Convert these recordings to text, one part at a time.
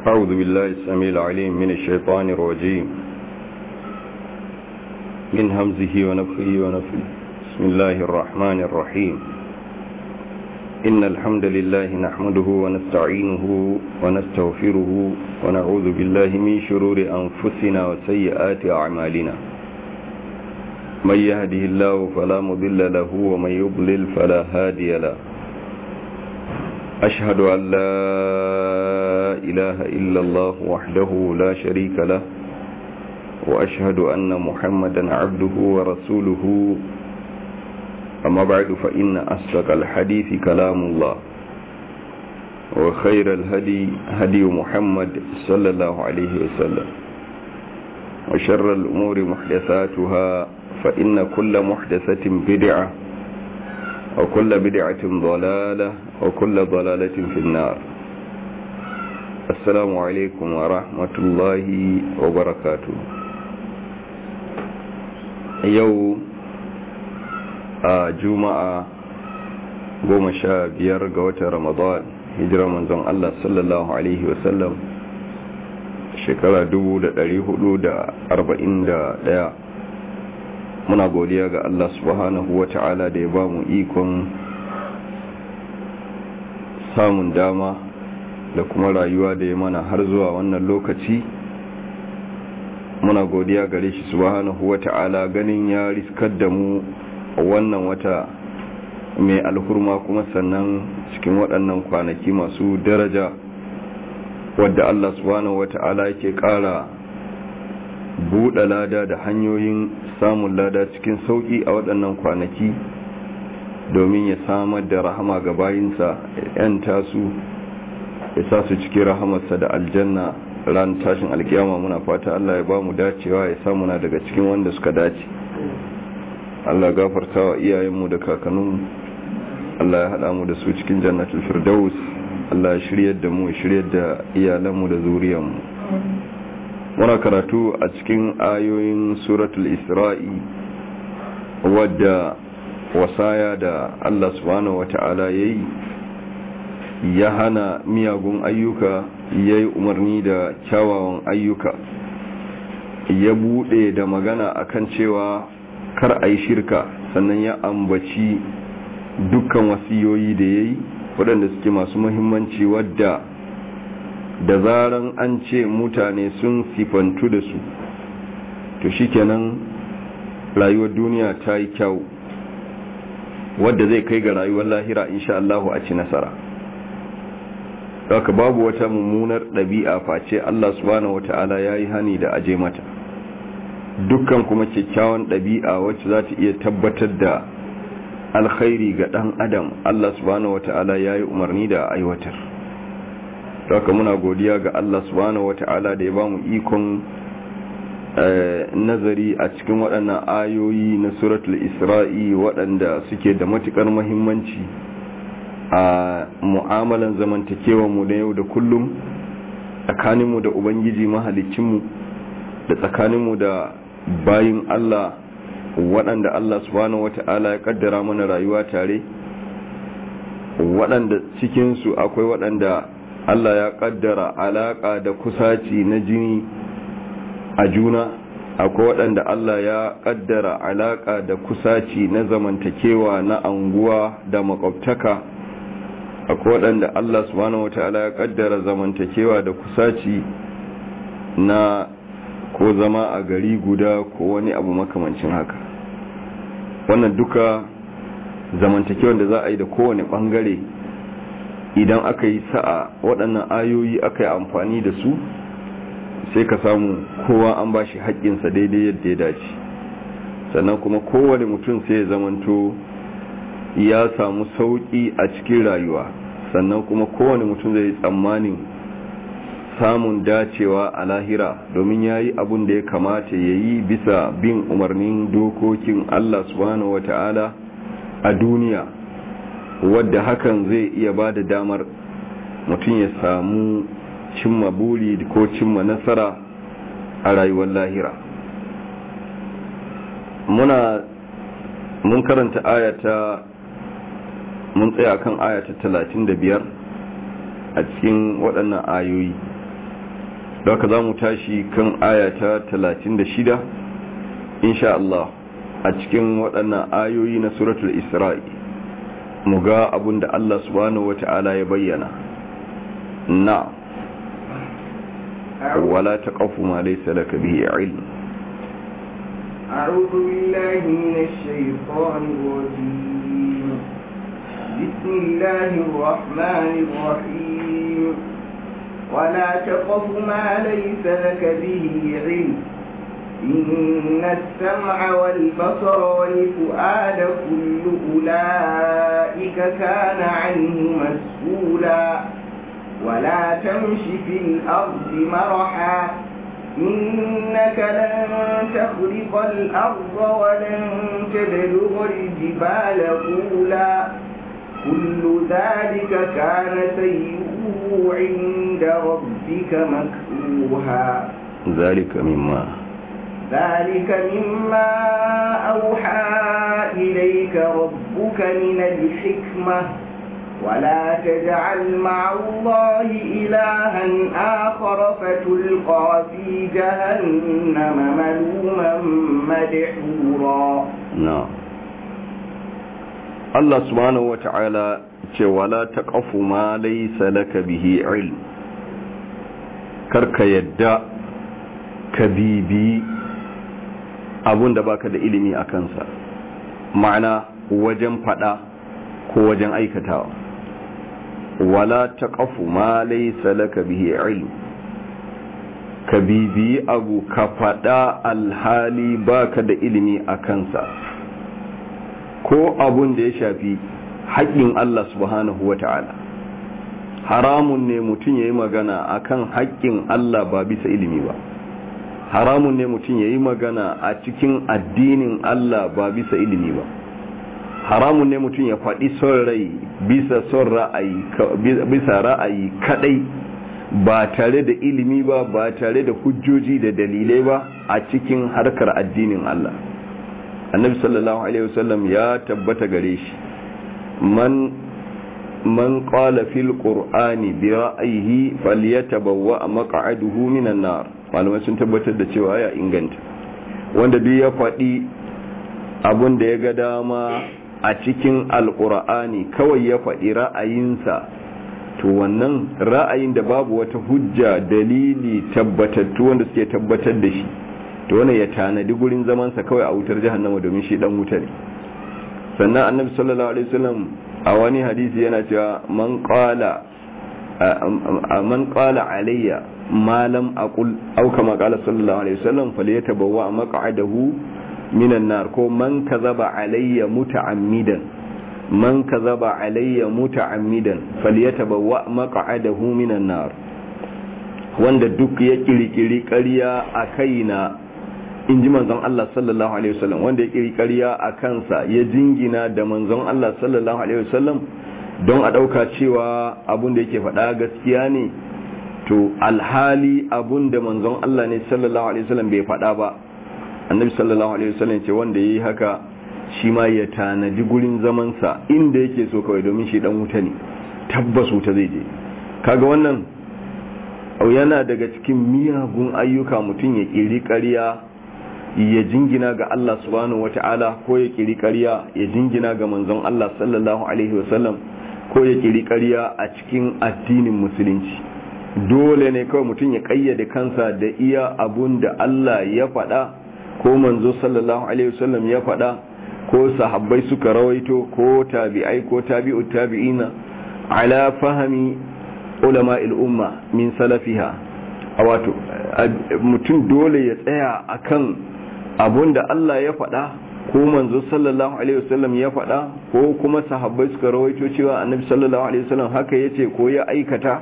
أعوذ بالله السميع العليم من الشيطان الرجيم من همزه ونفخه ونفخه بسم الله الرحمن الرحيم إن الحمد لله نحمده ونستعينه ونستغفره ونعوذ بالله من شرور أنفسنا وسيئات أعمالنا من يهده الله فلا مضل له ومن يضلل فلا هادي له أشهد أن لا إله إلا الله وحده لا شريك له وأشهد أن محمدا عبده ورسوله أما بعد فإن أصدق الحديث كلام الله وخير الهدي هدي محمد صلى الله عليه وسلم وشر الأمور محدثاتها فإن كل محدثة بدعة وكل بدعة ضلالة وكل ضلالة في النار السلام عليكم ورحمة الله وبركاته يوم juma'a goma sha biyar ga watan ramadan hijirar manzon Allah sallallahu Alaihi wasallam shekara ɗaya. muna godiya ga Allah subhanahu wa ta'ala da ya ba mu ikon samun dama da kuma rayuwa da ya mana har zuwa wannan lokaci muna godiya gare shi subhanahu wa ta'ala ganin ya riskar da mu wannan wata mai alhurma kuma sannan cikin waɗannan kwanaki masu daraja wadda Allah subhanahu wa ta'ala yake ƙara buɗe lada da hanyoyin samun lada cikin sauƙi a waɗannan kwanaki domin ya samar da rahama ga bayinsa yan tasu ya sa su cikin rahamarsa da aljanna ran tashin alkiyama muna fata Allah ya ba mu dacewa ya samu na daga cikin wanda suka dace Allah gafarta wa iyayenmu da kakanninmu Allah ya haɗa mu da su cikin jannatul firdaus Allah ya shiryar da mu ya shiryar da iyalanmu da zuriyarmu muna karatu a cikin ayoyin suratul isra'i wadda wasaya da Allah subhanahu wata'ala ya yi ya hana miyagun ayyuka ya yi umarni da kyawawan ayyuka ya buɗe da magana akan cewa kar a yi shirka sannan ya ambaci dukkan wasiyoyi da ya yi waɗanda suke masu muhimmanci wadda da zaran an ce mutane sun sifantu da su to shikenan rayuwar duniya ta yi kyau wadda zai kai ga rayuwar lahira insha Allahu a ci nasara haka babu wata mummunar ɗabi'a face Allah subhanahu wata'ala ya yi hani da aje mata dukkan kuma kyakkyawan ɗabi'a wacce za ta iya tabbatar da alkhairi ga ɗan adam Allah subhanahu wata'ala ya yi umarni da aiwatar haka muna godiya ga Allah subhanahu wata'ala da ya ba mu ikon nazari a cikin waɗannan ayoyi na suratul isra'i waɗanda suke da matuƙar mahimmanci a mu'amalan zamantakewa mu da yau da kullum tsakaninmu da ubangiji mahalicinmu da tsakaninmu da bayin Allah waɗanda Allah subhanahu wata'ala ya kaddara mana rayuwa tare waɗanda cikinsu akwai waɗanda Allah ya kaddara alaƙa da kusaci na jini a juna akwai waɗanda Allah ya kaddara alaƙa da kusaci na zamantakewa na anguwa da makwabtaka akwai waɗanda Allah subhanahu wata'ala ya kaddara zamantakewa da kusaci na ko zama a gari guda ko wani abu makamancin haka wannan duka zamantakewan da za a yi da kowane bangare idan aka yi sa'a waɗannan ayoyi aka yi amfani da su sai ka samu kowa an ba shi haƙƙinsa daidai yadda ya dace sannan kuma kowane mutum sai ya zamanto ya samu sauƙi a cikin rayuwa sannan kuma kowane mutum zai tsammanin samun dacewa a lahira domin ya yi abin da ya kamata ya yi bisa bin umarnin dokokin Allah subhanahu wa ta'ala a duniya wadda hakan zai iya ba da damar mutum ya samu cimma buri ko cimma nasara a rayuwar lahira muna mun karanta ayata mun tsaya kan ayata talatin da biyar a cikin waɗannan ayoyi da haka za mu tashi kan ayata 36 insha Allah a cikin waɗannan ayoyi na suratul isra'i mu ga abin da Allah subhanahu wata'ala ya bayyana na wala taqafu ma laysa laka bihi ilm أعوذ بالله من الشيطان الرجيم بسم الله الرحمن الرحيم ولا تقف ما ليس لك به علم إن السمع والبصر والفؤاد كل أولئك كان عنه مسؤولا ولا تمش في الأرض مرحا إنك لن تخرق الأرض ولن تبلغ الجبال طولا كل ذلك كان سيئه عند ربك مكروها ذلك مما ذلك مما أوحى إليك ربك من الحكمة ولا تجعل مع الله إلها آخر فتلقى في جهنم ملوما مدحورا نعم Allah subhanahu wata'ala ce wala taqafu ma laysa laka bihi ilm karka yadda ka bibi abun da baka da ilimi a kansa ma'ana wajen fada ko wajen aikatawa wala taqafu ma laysa laka bihi ilm ka bibi abu ka fada alhali baka da ilimi a kansa ko abun da ya shafi haƙƙin Allah subhanahu wa ta'ala haramun ne mutum ya yi magana a kan haƙƙin Allah ba bisa ilimi ba haramun ne mutum ya yi magana a cikin addinin Allah ba bisa ilimi ba haramun ne mutum ya faɗi son rai bisa son ra'ayi bisa ra'ayi kadai ba tare da ilimi ba ba tare da hujjoji da dalilai ba a cikin harkar addinin Allah annabi sallallahu alaihi wasallam ya tabbata gare shi man man qala fil qur'ani bi ra'yihi falyatabawwa maq'aduhu minan nar malamai sun tabbatar da cewa ya inganta wanda duk ya faɗi abun da ya ga dama a cikin alqur'ani kawai ya faɗi ra'ayinsa to wannan ra'ayin da babu wata hujja dalili tabbatattu wanda suke tabbatar da shi to wannan ya tanadi gurin zamansa kawai a wutar jahannama domin shi dan wuta ne sannan annabi sallallahu alaihi wasallam a wani hadisi yana cewa man qala man qala alayya ma lam aqul aw kama qala sallallahu alaihi wasallam falyatabawwa maq'adahu minan nar ko man kazaba alayya muta'ammidan man kazaba alayya muta'ammidan falyatabawwa maq'adahu minan nar wanda duk ya kirkiri ƙarya a kaina in ji manzon Allah sallallahu Alaihi wasallam wanda ya kiri ƙarya a kansa ya jingina da manzon Allah sallallahu Alaihi wasallam don a ɗauka cewa abun da yake faɗa gaskiya ne to alhali abun da manzon Allah ne sallallahu Alaihi wasallam bai faɗa ba annabi sallallahu Alaihi wasallam ce wanda ya yi haka shi ma ya tanaji gurin zamansa inda yake so kawai domin shi dan wuta ne tabbas wuta zai je kaga wannan yana daga cikin miyagun ayyuka mutum ya ƙiri ƙarya ya jingina ga Allah subhanahu wata'ala ko ya kiri ƙarya ya jingina ga manzon Allah sallallahu alaihi wasallam ko ya kiri ƙarya a cikin addinin musulunci dole ne kawai mutum ya ƙayyade kansa da iya abun da Allah ya faɗa ko manzo sallallahu alaihi wasallam ya faɗa ko sahabbai suka rawaito ko tabi'ai ko tabi'u tabi'ina ala fahami ulama'il umma min salafiha a wato mutum dole ya tsaya akan abun da Allah ya faɗa ko manzo sallallahu alaihi wasallam ya faɗa ko kuma sahabbai suka rawaito cewa annabi sallallahu alaihi wasallam haka yace ko ya aikata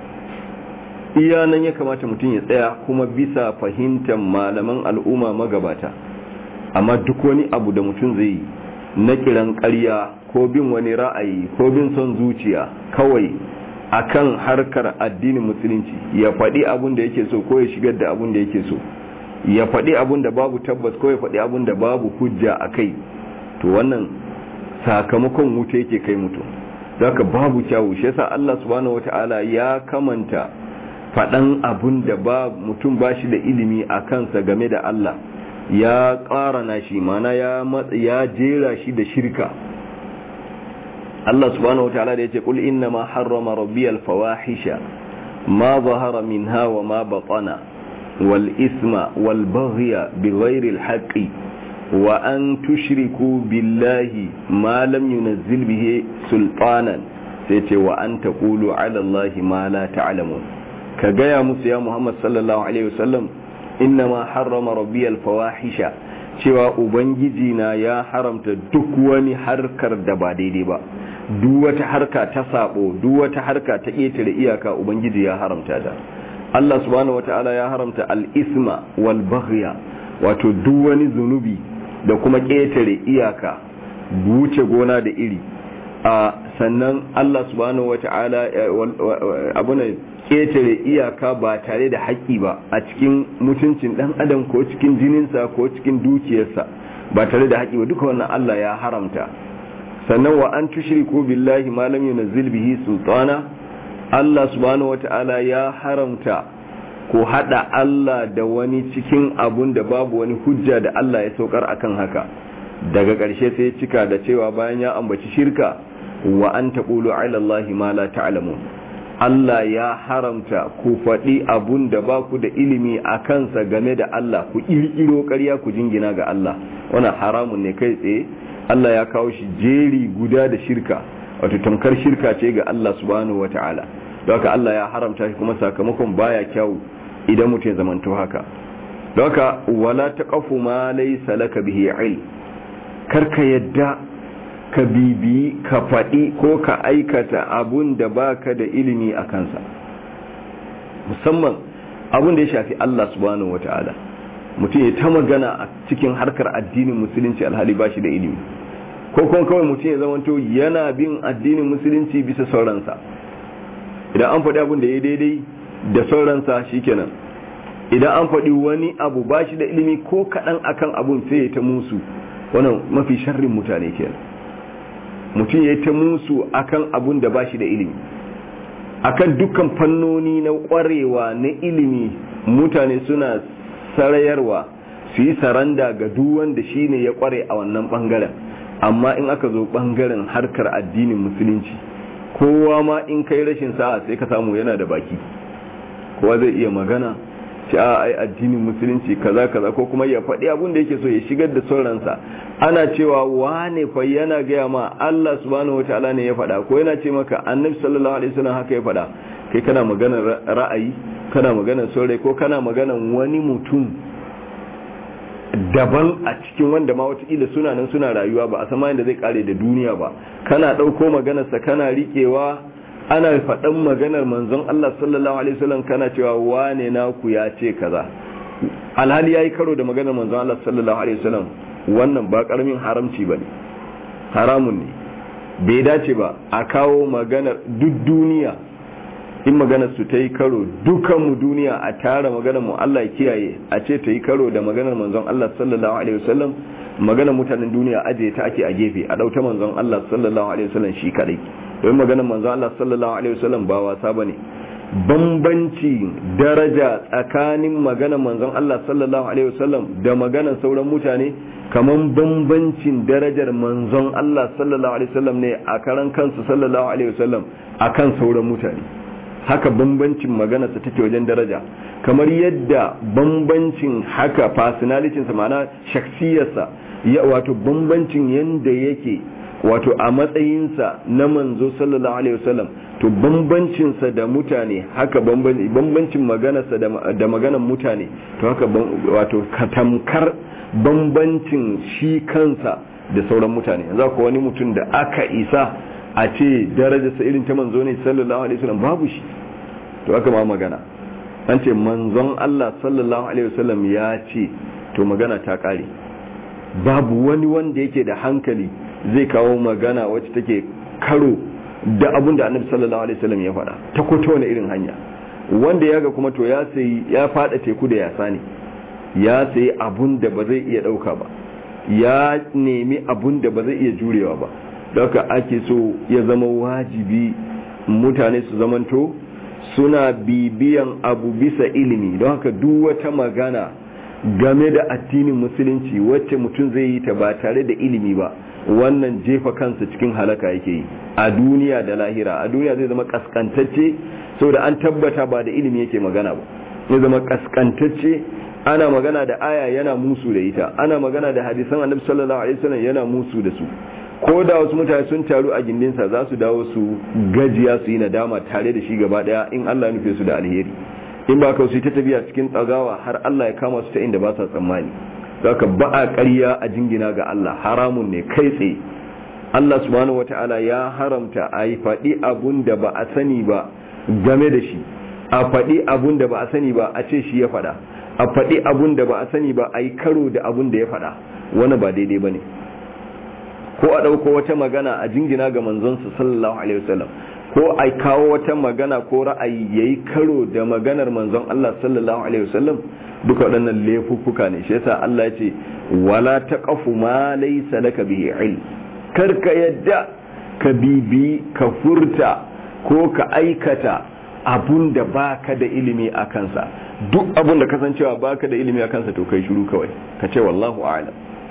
iya nan ya kamata mutum ya tsaya kuma bisa fahimtar malaman al'umma magabata amma duk wani abu da mutum zai yi na kiran ƙarya ko bin wani ra'ayi ko bin son zuciya kawai akan harkar addinin musulunci ya faɗi abun da yake so ko ya shigar da abun da yake so ya faɗi abun da babu tabbas ko ya faɗi abun da babu hujja a kai to wannan sakamakon wuta yake kai mutum zaka babu kyawu shi yasa Allah subhanahu wataala ya kamanta faɗan abun da ba mutum ba shi da ilimi a kansa game da Allah ya ƙara na shi mana ya ya jera shi da shirka Allah subhanahu wataala da yace qul inna ma harrama rabbi al fawahisha ma zahara minha wa ma batana wal isma wal baghya bighayri al haqqi wa an tushriku billahi ma lam yunzil bihi sultanan sai ce wa an taqulu ala allahi ma la ta'lamun ka gaya musu ya Muhammad sallallahu alaihi wasallam inna ma harrama rabbi al fawahisha cewa ubangiji na ya haramta duk wani harkar da ba daidai ba duk wata harka ta sabo duk wata harka ta ƙetare iyaka ubangiji ya haramta ta Allah subhanahu wataala ya haramta al-isma wal baghya wato duk wani zunubi da kuma ƙetare iyaka wuce gona da iri a sannan Allah subhanahu wataala abuna ƙetare iyaka ba tare da haƙƙi ba a cikin mutuncin ɗan adam ko cikin jininsa ko cikin dukiyarsa ba tare da haƙƙi ba duka wannan Allah ya haramta sannan wa an tushriku billahi ma lam yunzil bihi sultana Allah subhanahu wata'ala ya haramta ko hada Allah da wani cikin abun da babu wani hujja da Allah ya saukar akan haka daga ƙarshe sai cika da cewa bayan ya ambaci shirka wa an taqulu ala Allah ma la ta'lamun Allah ya haramta ku faɗi abun da ba ku da ilimi a kansa game da Allah ku ƙirƙiro ƙarya ku jingina ga Allah wannan haramun ne kai tsaye Allah ya kawo shi jeri guda da shirka wato tamkar shirka ce ga Allah subhanahu wata'ala don haka Allah ya haramta shi kuma sakamakon baya kyau idan mutum ya zamanto haka don haka wala taqafu ma laysa laka bihi ilm karka yadda ka bibi ka faɗi ko ka aikata abun da baka da ilimi a kansa musamman abun da ya shafi Allah subhanahu wata'ala mutum ya ta magana a cikin harkar addinin musulunci alhali ba shi da ilimi ko kuma kawai mutum ya zamanto yana bin addinin musulunci bisa sauransa idan an faɗi abin da ya daidai da sauransa shikenan idan an faɗi wani abu ba shi da ilimi ko kaɗan akan abun sai ya ta musu wannan mafi sharrin mutane kenan mutum ya ta musu akan abun da ba shi da ilimi akan dukkan fannoni na ƙwarewa na ilimi mutane suna sarayarwa su yi saranda ga duk wanda shi ne ya kware a wannan bangaren amma in aka zo bangaren harkar addinin musulunci kowa ma in kai rashin sa'a sai ka samu yana da baki kowa zai iya magana ce a ai addinin musulunci kaza kaza ko kuma ya faɗi abin da yake so ya shigar da sauransa ana cewa wane fa yana gaya ma Allah subhanahu wataala ne ya faɗa ko yana ce maka annabi sallallahu alaihi wasallam haka ya faɗa kai kana maganar ra'ayi kana maganar saurayi ko kana maganar wani mutum daban a cikin wanda ma watakila suna nan suna rayuwa ba a sama yadda zai kare da duniya ba kana ɗauko maganarsa kana riƙewa ana faɗan maganar manzon Allah sallallahu alaihi wasallam kana cewa wane naku ya ce kaza alhali yayi karo da maganar manzon Allah sallallahu alaihi wasallam wannan ba karamin haramci bane haramun ne bai dace ba a kawo maganar duk duniya in maganar su ta yi karo dukanmu duniya a tara maganar mu Allah ya kiyaye a ce ta yi karo da maganar manzon Allah sallallahu alaihi wasallam maganar mutanen duniya aje ta ake a gefe a dauta manzon Allah sallallahu alaihi wasallam shi kadai don maganar manzon Allah sallallahu alaihi wasallam ba wasa bane bambanci daraja tsakanin maganar manzon Allah sallallahu alaihi wasallam da maganar sauran mutane kaman bambancin darajar manzon Allah sallallahu alaihi wasallam ne a karan kansu sallallahu alaihi wasallam akan sauran mutane haka bambancin maganarsa take wajen daraja kamar yadda bambancin haka personalitinsa ma'ana shaksiyarsa ya wato bambancin yanda yake wato a matsayinsa na manzo sallallahu alaihi wasallam to bambancinsa da mutane haka bambancin maganarsa da maganar mutane to haka wato katamkar bambancin shi kansa da sauran mutane yanzu ko wani mutum da aka isa a ce darajarsa irin ta manzo ne sallallahu alaihi wasallam babu shi to aka ma magana an ce manzon Allah sallallahu alaihi wasallam ya ce to magana ta kare babu wani wanda yake da hankali zai kawo magana wacce take karo da abin da annabi sallallahu alaihi wasallam ya faɗa ta ko ta wani irin hanya wanda ya ga kuma to ya sayi ya fada teku da yasa ne ya sayi abun da ba zai iya ɗauka ba ya nemi abun da ba zai iya jurewa ba haka ake so ya zama wajibi mutane su zamanto suna bibiyan abu bisa ilimi don haka duk wata magana game da addinin musulunci wacce mutum zai yi ta ba tare da ilimi ba wannan jefa kansa cikin halaka yake yi a duniya da lahira a duniya zai zama kaskantacce saboda an tabbata ba da ilimi yake magana ba zai zama kaskantacce ana magana da aya yana musu da ita ana magana da hadisan annabi sallallahu alaihi wasallam yana musu da su ko da wasu mutane sun taru a gindinsa za su dawo su gajiya su yi nadama tare da shi gaba daya in Allah ya nufe su da alheri in ba ka su ta tafiya cikin tsagawa har Allah ya kama su ta inda ba sa tsammani zaka ba a ƙarya a jingina ga Allah haramun ne kai tsaye Allah subhanahu wataala ya haramta a yi faɗi abun da ba a sani ba game da shi a faɗi abun da ba a sani ba a ce shi ya faɗa a faɗi abun da ba a sani ba a yi karo da abun da ya faɗa wani ba daidai ba ne ko a ɗauko wata magana a jingina ga manzonsa sallallahu alaihi wasallam ko a kawo wata magana ko ra'ayi yayi karo da maganar manzon Allah sallallahu alaihi wasallam duka waɗannan laifuffuka ne shi yasa Allah ya ce wala taqafu ma laysa laka bihi ilm kar ka yadda ka bibi ka furta ko ka aikata abun da baka da ilimi a kansa duk abun da kasancewa baka da ilimi a kansa to kai shiru kawai ka ce wallahu a'lam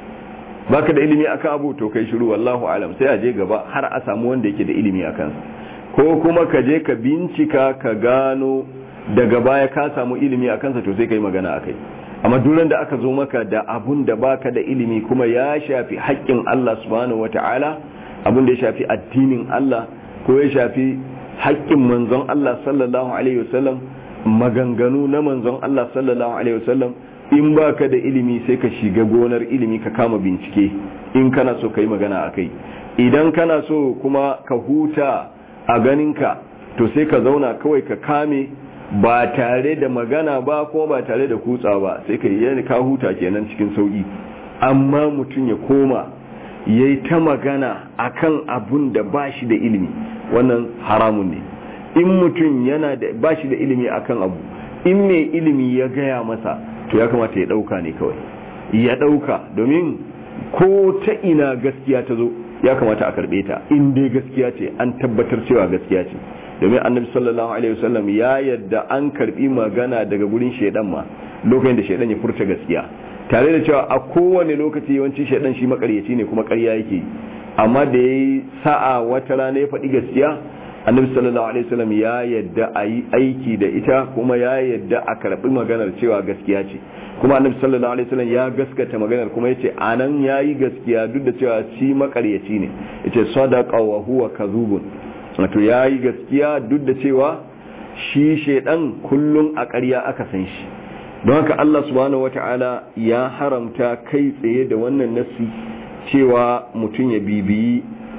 baka da ilimi akan abu to kai shiru wallahu a'lam sai a je gaba har a samu wanda yake da ilimi a kansa ko kuma ka je ka bincika ka gano daga baya ka samu ilimi a kansa to sai ka yi magana a kai amma duran da aka zo maka da abun da baka da ilimi kuma ya shafi haƙƙin Allah subhanahu wata'ala abun da ya shafi addinin Allah ko ya shafi haƙƙin manzon Allah sallallahu alaihi wasallam maganganu na manzon Allah sallallahu alaihi wasallam in baka da ilimi sai ka shiga gonar ilimi ka kama bincike in kana so ka yi magana a kai idan kana so kuma ka huta a ganinka to sai ka zauna kawai ka kame ba tare da magana ba ko ba tare da kutsa ba sai ka yi ka huta kenan cikin sauki amma mutum ya koma ya yi ta magana akan abun da ba shi da ilimi wannan haramun ne in mutum yana da ba shi da ilimi akan abu in mai ilimi ya gaya masa to ya kamata ya dauka ne kawai ya dauka domin ko ta ina gaskiya ta zo ya kamata a karbe ta in dai gaskiya ce an tabbatar cewa gaskiya ce domin annabi sallallahu alaihi wasallam ya yadda an karbi magana daga gurin shedan ma lokacin da shedan ya furta gaskiya tare da cewa a kowane lokaci yawanci shedan shi makaryaci ne kuma ƙarya yake amma da yayi sa'a wata rana ya faɗi gaskiya annabi sallallahu alaihi wasallam ya yadda a yi aiki da ita kuma ya yadda a karɓi maganar cewa gaskiya ce kuma annabi sallallahu alaihi wasallam ya gaskata maganar kuma yace anan yayi gaskiya duk da cewa shi makaryaci ne yace sadaqa wa huwa kadhubun wato yayi gaskiya duk da cewa shi shedan kullun a ƙarya aka san shi don haka Allah subhanahu wataala ya haramta kai tsaye da wannan nasi cewa mutum ya bibiyi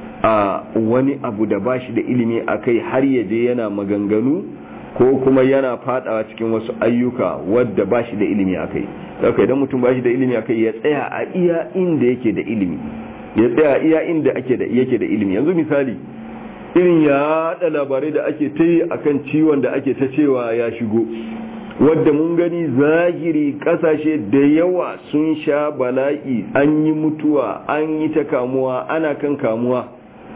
a wani abu da ba shi da ilimi a kai har ya je yana maganganu ko kuma yana fadawa cikin wasu ayyuka wadda ba shi da ilimi a kai daga idan mutum ba shi da ilimi a kai ya tsaya a iya inda yake da ilimi ya tsaya a iya inda yake da ilimi yanzu misali irin ya haɗa labarai da ake ta yi a kan ciwon da ake ta cewa ya shigo wadda mun gani zahiri kasashe da yawa sun sha bala'i an yi mutuwa an yi ta kamuwa ana kan kamuwa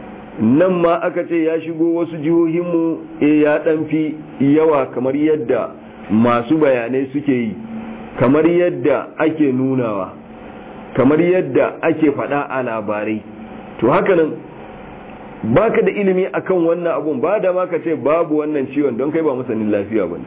nan ma aka ce ya shigo wasu jihohinmu e ya fi yawa kamar yadda masu bayanai suke yi kamar yadda ake nunawa kamar yadda ake faɗa a labarai to hakanan baka da ilimi akan wannan abun ba da ma ka ce babu wannan ciwon don kai ba masanin lafiya ba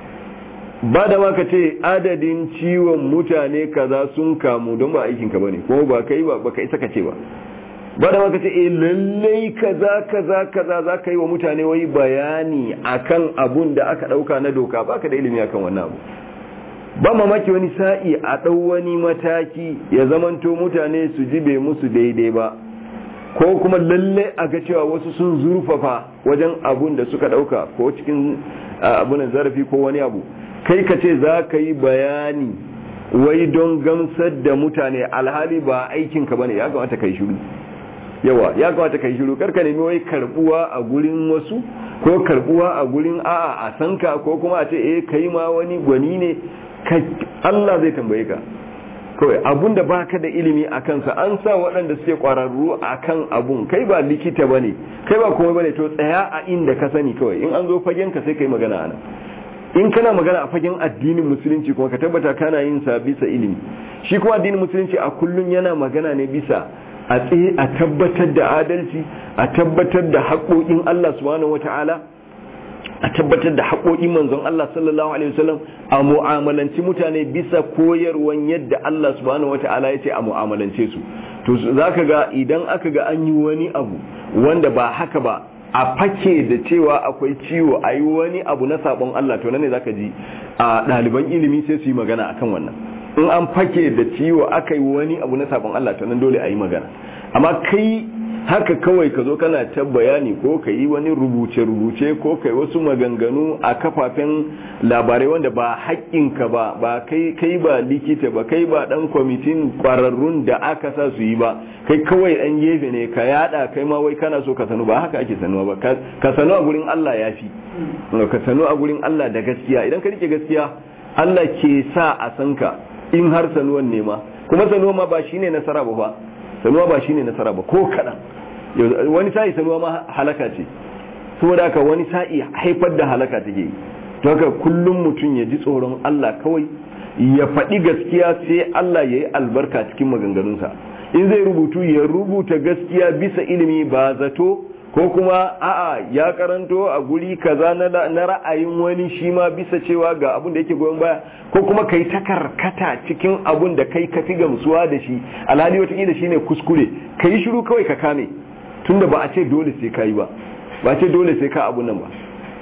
ba da ma ka ce adadin ciwon mutane kaza sun kamu don ba aikinka ba ne kuma ba kai ba ka isa ka ce ba ba da maka ce eh lallai kaza kaza kaza za ka yi wa mutane wai bayani akan abun da aka dauka na doka baka da ilimi akan wannan abu ba mamaki wani sa'i a dau wani mataki ya zamanto mutane su ji bai musu daidai ba ko kuma lallai a ga cewa wasu sun zurfafa wajen abun da suka dauka ko cikin abunan zarafi ko wani abu kai ka ce za ka yi bayani wai don gamsar da mutane alhali ba aikinka bane ya kamata kai shiru yawa ya kamata kai shiru karka nemi wai karbuwa a gurin wasu ko karbuwa a gurin a'a a sanka ko kuma a ce eh kai ma wani gwani ne Allah zai tambaye ka kawai abun da baka da ilimi a kansa an sa waɗanda suke ƙwararru a kan abun kai ba likita ba ne kai ba kuma ba ne to tsaya a inda ka sani kawai in an zo fagen ka sai ka yi magana a nan in kana magana a fagen addinin musulunci kuma ka tabbata kana yin sa bisa ilimi shi kuma addinin musulunci a kullum yana magana ne bisa a tsaye a tabbatar da adalci a tabbatar da haƙoƙin Allah subhanahu wata'ala a tabbatar da haƙoƙin manzon Allah sallallahu alaihi wasallam a mu'amalanci mutane bisa koyarwan yadda Allah subhanahu wata'ala ya ce a mu'amalance su to zaka ga idan aka ga an yi wani abu wanda ba haka ba a fake da cewa akwai ciwo a yi wani abu na sabon Allah to nan ne zaka ji a ɗaliban ilimi sai su yi magana akan wannan in an fake da ciwo aka yi wani abu na sabon Allah to nan dole a yi magana amma kai haka kawai ka zo kana ta bayani ko ka yi wani rubuce-rubuce ko ka yi wasu maganganu a kafafen labarai wanda ba haƙƙinka ba ba kai kai ba likita ba kai ba ɗan kwamitin ƙwararrun da aka sa su yi ba kai kawai ɗan gefe ne ka yada kai ma wai kana so ka sanu ba haka ake sanuwa ba ka sanu a gurin Allah ya fi ka sanu a gurin Allah da gaskiya idan ka rike gaskiya Allah ke sa a san ka in har sanuwan ne ma kuma sanuwa ma ba shine nasara ba fa sanuwa ba shine nasara ba ko kaɗan wani sa'i sanuwa ma halaka ce saboda haka wani sa'i haifar da halaka take yi to haka kullum mutum ya ji tsoron Allah kawai ya faɗi gaskiya sai Allah ya yi albarka cikin maganganunsa in zai rubutu ya rubuta gaskiya bisa ilimi ba zato ko kuma a'a ya karanto a guri kaza na ra'ayin wani shi ma bisa cewa ga abun da yake goyon baya ko kuma kai ta karkata cikin abun da kai ka fi gamsuwa da shi alhali wataƙila shine kuskure ka yi shiru kawai ka kame tunda ba a ce dole sai ka yi ba ba a ce dole sai ka abu nan ba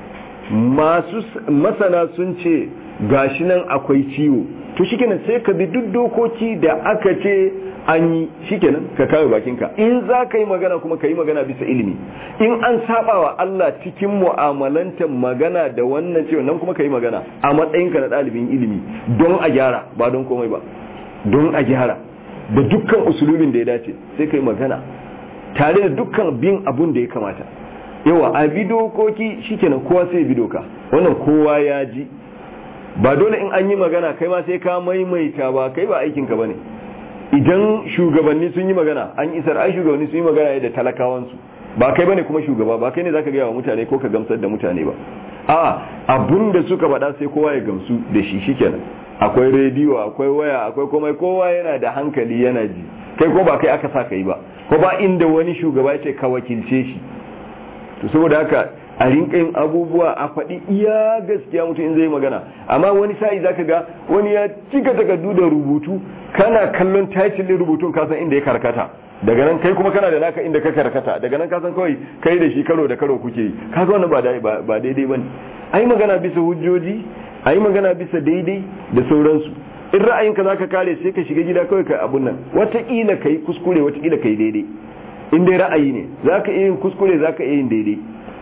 masu masana sun ce gashi nan akwai ciwo to shikenan sai ka bi duk dokoki da aka ce an yi shikenan ka kame bakinka in za ka yi magana kuma ka yi magana bisa ilimi in an saba wa Allah cikin mu'amalantar magana da wannan cewa nan kuma ka yi magana a matsayinka na ɗalibin ilimi don a gyara ba don komai ba don a gyara da dukkan usulubin da ya dace sai ka yi magana tare da dukkan bin abun da ya kamata yawa a bi dokoki shikenan kowa sai bi doka wannan kowa ya ji ba dole in an yi magana kai ma sai ka maimaita ba kai ba aikinka ba ne idan shugabanni sun yi magana an isar ai shugabanni sun yi magana da talakawansu ba kai bane kuma shugaba ba kai ne zaka gaya wa mutane ko ka gamsar da mutane ba a abun da suka faɗa sai kowa ya gamsu da shi shikenan akwai rediyo akwai waya akwai komai kowa yana da hankali yana ji kai ko ba kai aka sa kai ba ko ba inda wani shugaba ya ce ka wakilce shi to saboda haka a rinka yin abubuwa a faɗi iya gaskiya mutum in zai magana amma wani sa'i zaka ga wani ya cika takardu da rubutu kana kallon title rubutun ka san inda ya karkata daga nan kai kuma kana da naka inda ka karkata daga nan ka san kawai kai da shi karo da karo kuke yi ka ga wannan ba ba daidai bane ai magana bisa hujjoji ai magana bisa daidai da sauransu in ra'ayinka zaka kare sai ka shiga gida kawai ka abun nan wataƙila kai kuskure wataƙila kai daidai in dai ra'ayi ne zaka iya yin kuskure zaka iya yin daidai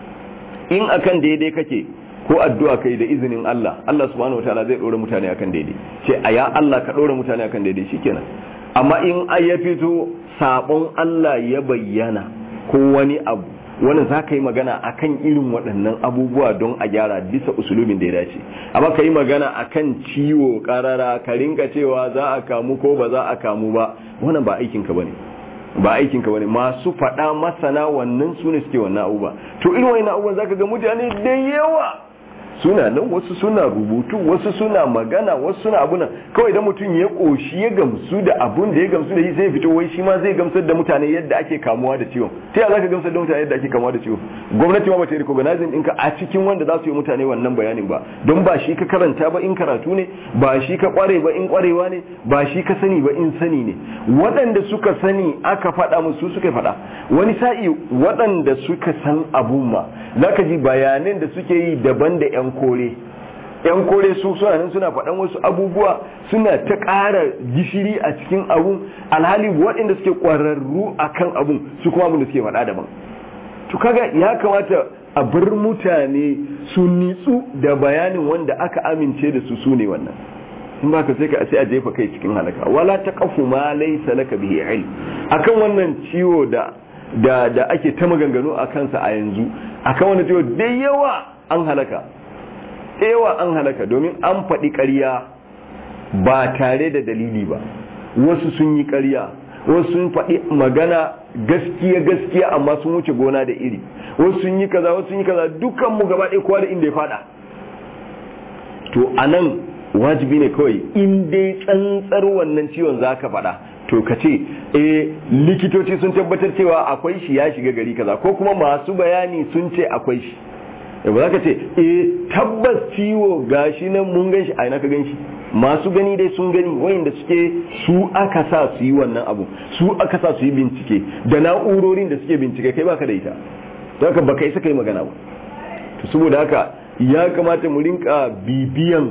in akan daidai kake ko addu'a kai da izinin Allah Allah subhanahu wataala zai dora mutane akan daidai ce a ya Allah ka dora mutane akan daidai shikenan amma in ai ya fito sabon Allah ya bayyana ko wani abu wani za ka yi magana akan irin waɗannan abubuwa don a gyara bisa usulubin da ya dace amma ka yi magana akan ciwo karara ka rinka cewa za a kamu ko ba za a kamu ba wannan ba aikinka bane ba aikin ka bane masu faɗa masana wannan su ne suke wannan abubuwa to irin wannan abubuwan zaka ga mutane da yawa suna nan wasu suna rubutu wasu suna magana wasu suna abuna kawai da mutum ya koshi ya gamsu da abun da ya gamsu da shi zai fito wai shi ma zai gamsar da mutane yadda ake kamuwa da ciwon ta yaya zaka gamsar da mutane yadda ake kamuwa da ciwon gwamnati ma bata recognize ɗinka a cikin wanda za su yi mutane wannan bayanin ba don ba shi ka karanta ba in karatu ne ba shi ka kware ba in kwarewa ne ba shi ka sani ba in sani ne waɗanda suka sani aka faɗa musu suka faɗa wani sa'i waɗanda suka san abun ma zaka ji bayanan da suke yi daban da 'yan kore yan kore su suna nan suna faɗan wasu abubuwa suna ta ƙara gishiri a cikin abun alhali waɗanda suke ƙwararru a kan abun su kuma abin da suke faɗa daban to kaga ya kamata a bar mutane su nitsu da bayanin wanda aka amince da su su ne wannan in ba ka sai ka sai a jefa kai cikin halaka wala ta kafu ma laysa laka bihi ilm akan wannan ciwo da da da ake ta maganganu a kansa a yanzu akan wannan ciwo da yawa an halaka yawa an halaka domin an faɗi ƙarya ba tare da dalili ba wasu sun yi ƙarya wasu sun faɗi magana gaskiya gaskiya amma sun wuce gona da iri wasu sun yi kaza wasu sun yi kaza dukkan mu gaba ɗaya kowa da inda ya faɗa to anan wajibi ne kawai in dai tsantsar wannan ciwon za ka faɗa to ka ce eh likitoci sun tabbatar cewa akwai shi ya shiga gari kaza ko kuma masu bayani sun ce akwai shi ba za ka ce eh tabbas ciwo gashi nan mun gan shi a ina ka gan shi masu gani dai sun gani wayanda suke su aka sa su yi wannan abu su aka sa su yi bincike da na'urorin da suke bincike kai baka da ita don haka baka isa kai magana ba to saboda haka ya kamata mu rinka bibiyan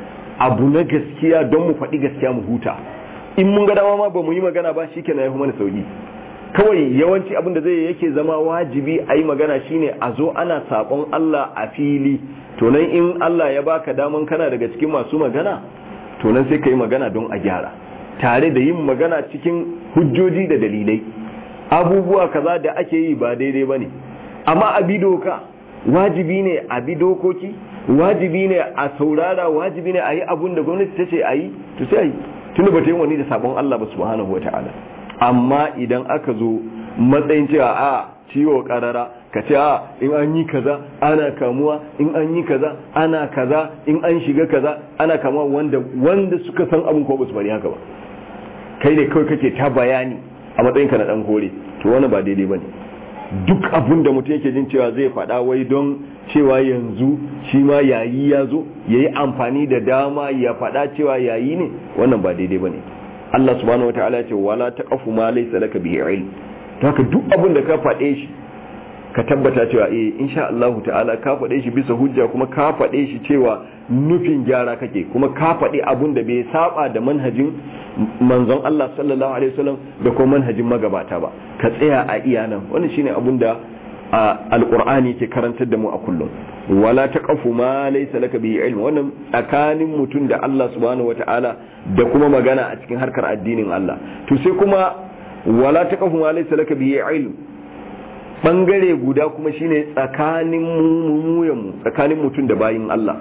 abu na gaskiya don mu faɗi gaskiya mu huta in mun ga dama ma ba mu yi magana ba shikenan ya fi mana sauki kawai yawanci abin da zai yake zama wajibi a yi magana shine a zo ana saƙon Allah a fili to nan in Allah ya baka daman kana daga cikin masu magana to nan sai ka yi magana don a gyara tare da yin magana cikin hujjoji da dalilai abubuwa kaza da ake yi ba daidai ba ne amma a bi doka wajibi ne a bi dokoki wajibi ne a saurara wajibi ne a yi abun da gwamnati ta ce a yi to sai a yi tunda ba ta yi wani da sabon Allah ba subhanahu wa ta'ala amma idan aka zo matsayin cewa a ciwo karara ka ce a in an yi kaza ana kamuwa in an yi kaza ana kaza in an shiga kaza ana kamuwa wanda wanda suka san abin ko ba su bari haka ba kai ne kawai kake ta bayani a matsayin ka na dan kore to wannan ba daidai bane duk abin da mutum yake jin cewa zai faɗa wai don cewa yanzu shi ma yayi ya zo ya yi amfani da dama ya faɗa cewa yayi ne wannan ba daidai bane Allah subhanahu wataala ya ce wala taqafu ma laysa laka bihi ilm to haka duk abin da ka faɗe shi ka tabbata cewa eh insha Allah ta'ala ka faɗe shi bisa hujja kuma ka faɗe shi cewa nufin gyara kake kuma ka faɗi abun da bai saba da manhajin manzon Allah sallallahu alaihi wasallam da kuma manhajin magabata ba ka tsaya a iya nan wannan shine abun da alqur'ani ke karantar da mu a kullum wala taqafu ma laysa laka bihi ilm wannan tsakanin mutum da Allah subhanahu wataala da kuma magana a cikin harkar addinin Allah to sai kuma wala taqafu ma laysa laka bihi ilm bangare guda kuma shine tsakanin mu mu tsakanin mutum da bayin Allah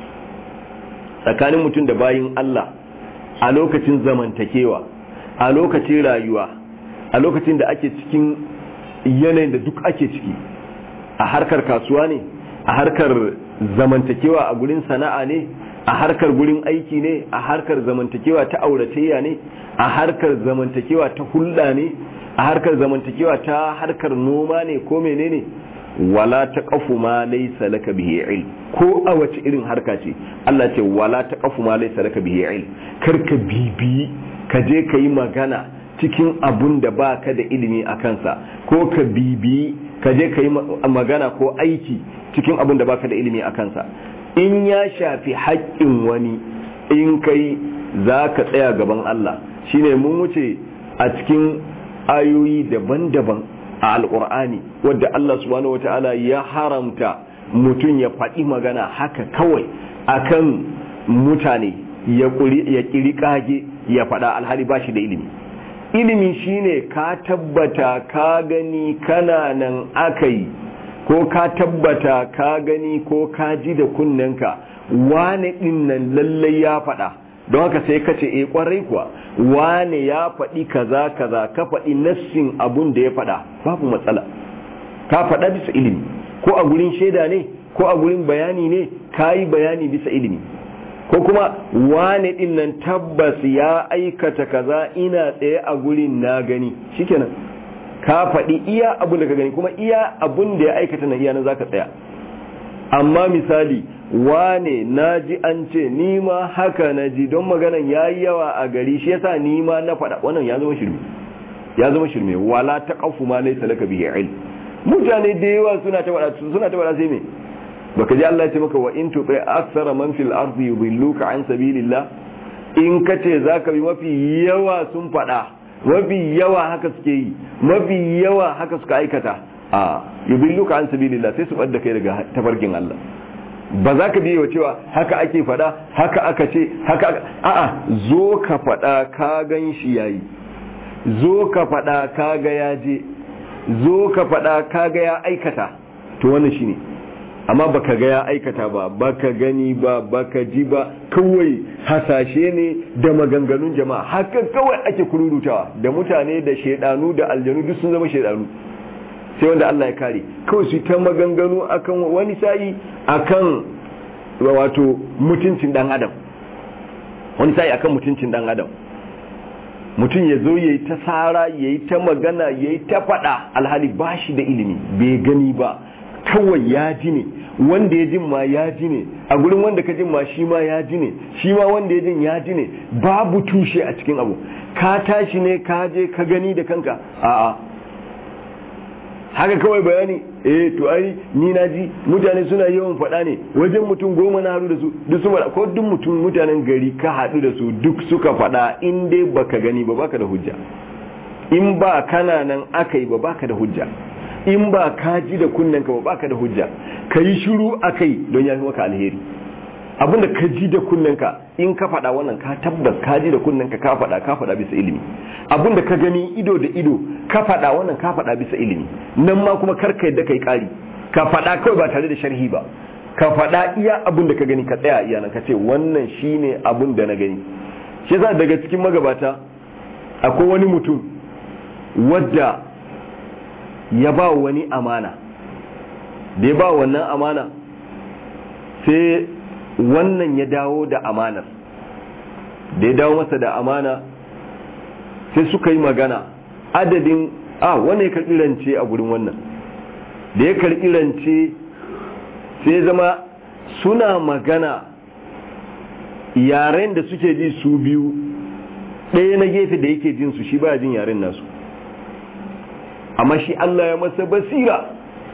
tsakanin mutum da bayin Allah a lokacin zamantakewa a lokacin rayuwa a lokacin da ake cikin yanayin da duk ake ciki a harkar kasuwa ne a harkar zamantakewa a gurin sana'a ne a harkar gurin aiki ne a harkar zamantakewa ta auratayya ne a harkar zamantakewa ta hulɗa ne a harkar zamantakewa ta harkar noma ne ko menene wala taqafu ma laysa laka bihi ilm ko a wace irin harka ce Allah ce wala taqafu ma laysa laka bihi ilm kar ka bibi ka je ka yi magana cikin abun da baka da ilimi a kansa ko ka bibi ka je ka yi magana ko aiki cikin abun da baka da ilimi a kansa in ya shafi haƙƙin wani in kai za ka tsaya gaban Allah shine mun wuce a cikin ayoyi daban-daban a alkur'ani wadda Allah subhanahu wata'ala ya haramta mutum ya faɗi magana haka kawai akan mutane ya ƙiri ƙage ya faɗa alhali ba shi da ilimi ilimi shine ka tabbata ka gani kana nan aka yi ko ka tabbata ka gani ko ka ji da kunnenka wane ɗin nan lallai ya faɗa don haka sai ka ce eh kwarai kuwa wane ya faɗi kaza kaza ka faɗi nassin abun da ya faɗa babu matsala ka faɗa bisa ilimi ko a gurin shaida ne ko a gurin bayani ne ka yi bayani bisa ilimi ko kuma wane ɗin nan tabbas ya aikata kaza ina tsaye a gurin na gani shikenan ka faɗi iya abun da ka gani kuma iya abun da ya aikata na iya nan zaka tsaya amma misali wane na ji an ce ni ma haka na ji don maganan ya yi yawa a gari shi yasa ni ma na faɗa wannan ya zama shirme ya zama shirme wala ta kafu ma laisa laka bihi ilm mutane da yawa suna ta faɗa suna ta faɗa sai me baka ji Allah ya ce maka wa in tuqi aksara man fil ardi yudilluka an sabilillah in kace zaka bi mafi yawa sun faɗa mafi yawa haka suke yi mafi yawa haka suka aikata a yudilluka an sabilillah sai su bar da kai daga tafarkin Allah ba za ka biyo cewa haka ake fada haka aka ce haka a'a zo ka fada ka gan shi yayi zo ka fada ka ga ya je zo ka fada ka ga ya aikata to wannan shine amma baka ga ya aikata ba baka gani ba baka ji ba kawai hasashe ne da maganganun jama'a haka kawai ake kururutawa da mutane da shaidanu da aljanu duk sun zama shaidanu sai wanda Allah ya kare kawai su ta maganganu akan wani sa'i akan wato mutuncin dan adam wani sa'i akan mutuncin dan adam mutum ya zo ya yi ta tsara ya yi ta magana ya yi ta faɗa alhali ba shi da ilimi bai gani ba kawai ya ji ne wanda ya jin ma ya ji ne a gurin wanda ka jin ma shi ma ya ji ne shi ma wanda ya jin ya ji ne babu tushe a cikin abu ka tashi ne ka je ka gani da kanka a'a haka kawai bayani eh to ai ni na ji mutane suna yawan faɗa ne wajen mutum goma na haɗu da su duk su faɗa ko duk mutum mutanen gari ka haɗu da su duk suka faɗa in dai baka gani ba baka da hujja in ba kana nan aka yi ba baka da hujja in ba ka ji da kunnenka ba baka da hujja ka yi shiru a kai don ya fi maka alheri abinda ka ji da kunnenka in ka faɗa wannan ka tabbas ka ji da kunnenka ka faɗa ka faɗa bisa ilimi abinda ka gani ido da ido ka faɗa wannan ka faɗa bisa ilimi nan ma kuma karka yadda kai ƙari ka faɗa kawai ba tare da sharhi ba ka faɗa iya abin da ka gani ka tsaya iya nan ka ce wannan shine abin da na gani shi yasa daga cikin magabata akwai wani mutum wadda ya ba wani amana da ya ba wannan amana sai wannan ya dawo da amanar da ya dawo masa da amana sai suka yi magana adadin a wannan ya karɓi rance a gurin wannan da ya karɓi rance sai zama suna magana yaren da suke ji su biyu ɗaya na gefe da yake jin su shi baya jin yaren nasu amma shi Allah ya masa basira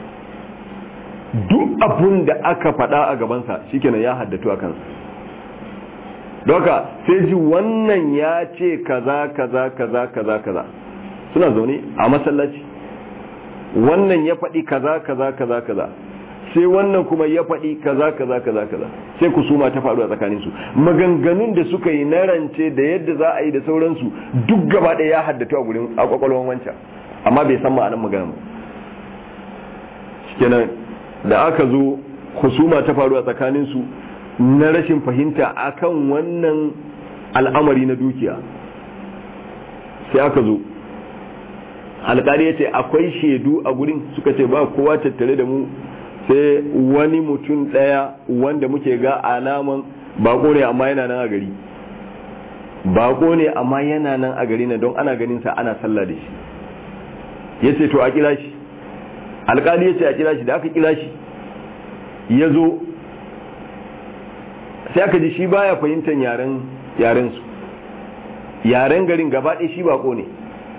duk abun da aka faɗa a gabansa shikenan ya haddatu a kansa doka sai ji wannan ya ce kaza kaza kaza kaza kaza suna zaune a masallaci wannan ya faɗi kaza kaza kaza kaza sai wannan kuma ya faɗi kaza kaza kaza kaza sai kusuma ta faru a tsakaninsu maganganun da suka yi na rance da yadda za a yi da sauransu duk gaba ɗaya ya haddatu a gurin a kwakwalwan wancan amma bai san ma'anar magana ba kenan da aka zo husuma ta faru a tsakaninsu na rashin fahimta akan wannan al'amari na dukiya sai aka zo alƙali ya ce akwai shaidu a gurin suka ce ba kowa tattare da mu sai wani mutum ɗaya wanda muke ga alaman bako ne amma yana nan a gari bako ne amma yana nan a gari na don ana ganinsa ana sallah da shi ya ce to a kira shi alkali ya ce a kira shi da aka kira shi ya zo sai aka ji shi baya fahimtar yaren yaren su yaren garin gaba ɗaya shi bako ne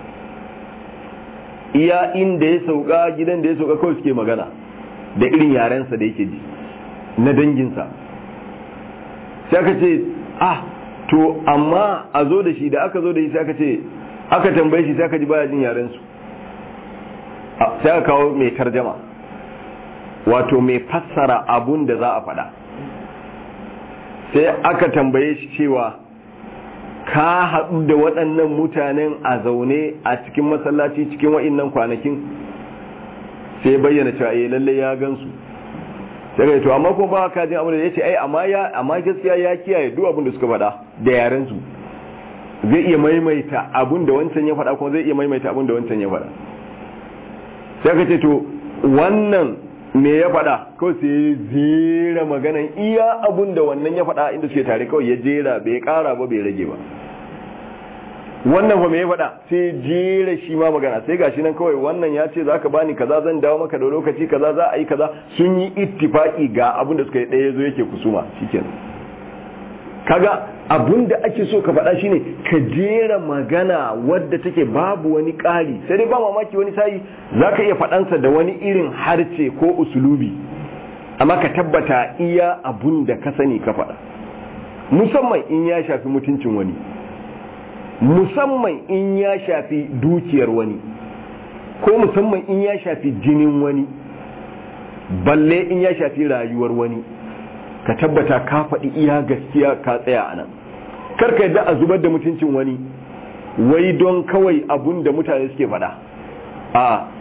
iya inda ya sauka gidan da ya sauka kawai suke magana da irin yarensa da yake ji na danginsa sai aka ce ah to amma a zo da shi da aka zo da shi sai aka ce aka tambaye shi sai aka ji baya jin yarensu sai aka kawo mai tarjama wato mai fassara abun da za a faɗa sai aka tambaye shi cewa ka haɗu da waɗannan mutanen a zaune a cikin masallaci cikin wa'innan kwanakin sai bayyana cewa eh lalle ya gansu sai ga to amma ko ba ka jin abin da yace ai amma ya amma gaskiya ya kiyaye duk abin da suka faɗa da yaren su zai iya maimaita abin da wancan ya faɗa kuma zai iya maimaita abin da wancan ya faɗa sai ka ce to wannan me ya faɗa kawai sai ya jera maganan iya abun da wannan ya faɗa inda suke tare kawai ya jera bai ƙara ba bai rage ba wannan fa me ya faɗa sai jera shi ma magana sai gashi nan kawai wannan ya ce za ka bani kaza zan dawo maka da lokaci kaza za a yi kaza sun yi ittifaki ga abun da suka yi ɗaya zo yake kusuma shikenan kaga abun da ake so ka faɗa shine ka jera magana wadda take babu wani ƙari sai dai ba mamaki wani sayi za ka iya faɗansa da wani irin harce ko usulubi amma ka tabbata iya abun da ka sani ka faɗa musamman in ya shafi mutuncin wani musamman in ya shafi dukiyar wani ko musamman in ya shafi jinin wani balle in ya shafi rayuwar wani ka tabbata ka faɗi iya gaskiya ka tsaya a nan karka yadda a zubar da mutuncin wani wai don kawai abun da mutane suke faɗa a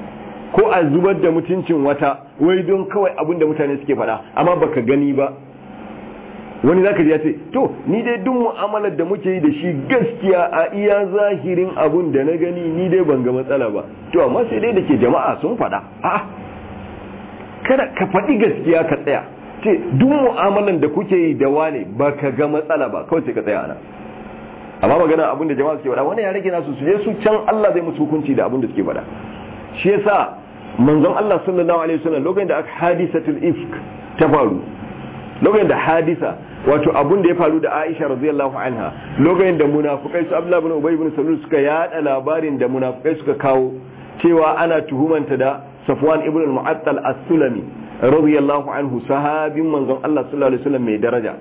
ko a zubar da mutuncin wata wai don kawai abin da mutane suke faɗa amma baka gani ba wani zaka ji ya ce to ni dai duk mu'amalar da muke yi da shi gaskiya a iya zahirin abun da na gani ni dai ban ga matsala ba to amma sai dai da ke jama'a sun faɗa a'a kada ka faɗi gaskiya ka tsaya ce duk mu'amalan da kuke yi da wane ba ka ga matsala ba kawai sai ka tsaya ana amma magana abin da jama'a suke faɗa wani ya rage nasu su je su can Allah zai musu hukunci da abin da suke faɗa shi yasa manzon Allah sallallahu alaihi wasallam lokacin da aka hadisatul ifk ta faru lokacin da hadisa wato abun da ya faru da Aisha radiyallahu anha lokacin da munafukai su Abdullah ibn Ubay ibn Salul suka yada labarin da munafukai suka kawo cewa ana tuhumanta da Safwan ibn al-Mu'attal as-Sulami radiyallahu anhu sahabin manzon Allah sallallahu alaihi wasallam mai daraja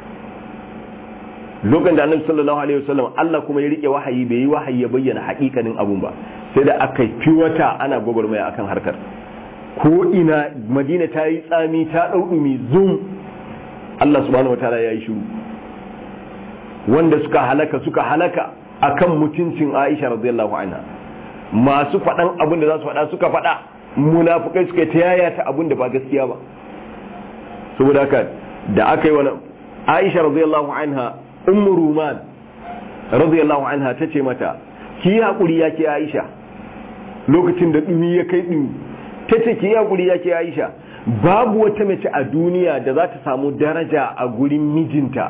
lokacin da Annabi sallallahu alaihi wasallam Allah kuma ya rike wahayi bai yi wahayi ya bayyana hakikanin abun ba sai da aka fi wata ana gwagwarmaya akan harkar ko ina Madina ta yi tsami ta ɗauɗumi zum Allah subhanahu wataala ya yi shiru wanda suka halaka suka halaka akan mutuncin Aisha radiyallahu anha masu faɗan abin da za su faɗa suka faɗa munafukai suka ta yaya ta abin da ba gaskiya ba saboda haka da aka yi wani Aisha radiyallahu anha ummu ruman radiyallahu anha ta ce mata ki yi haƙuri ya ke Aisha lokacin da ɗumi ya kai ɗumi ta ce ki yi haƙuri ya ke Aisha babu wata mace a duniya da za ta samu daraja a gurin mijinta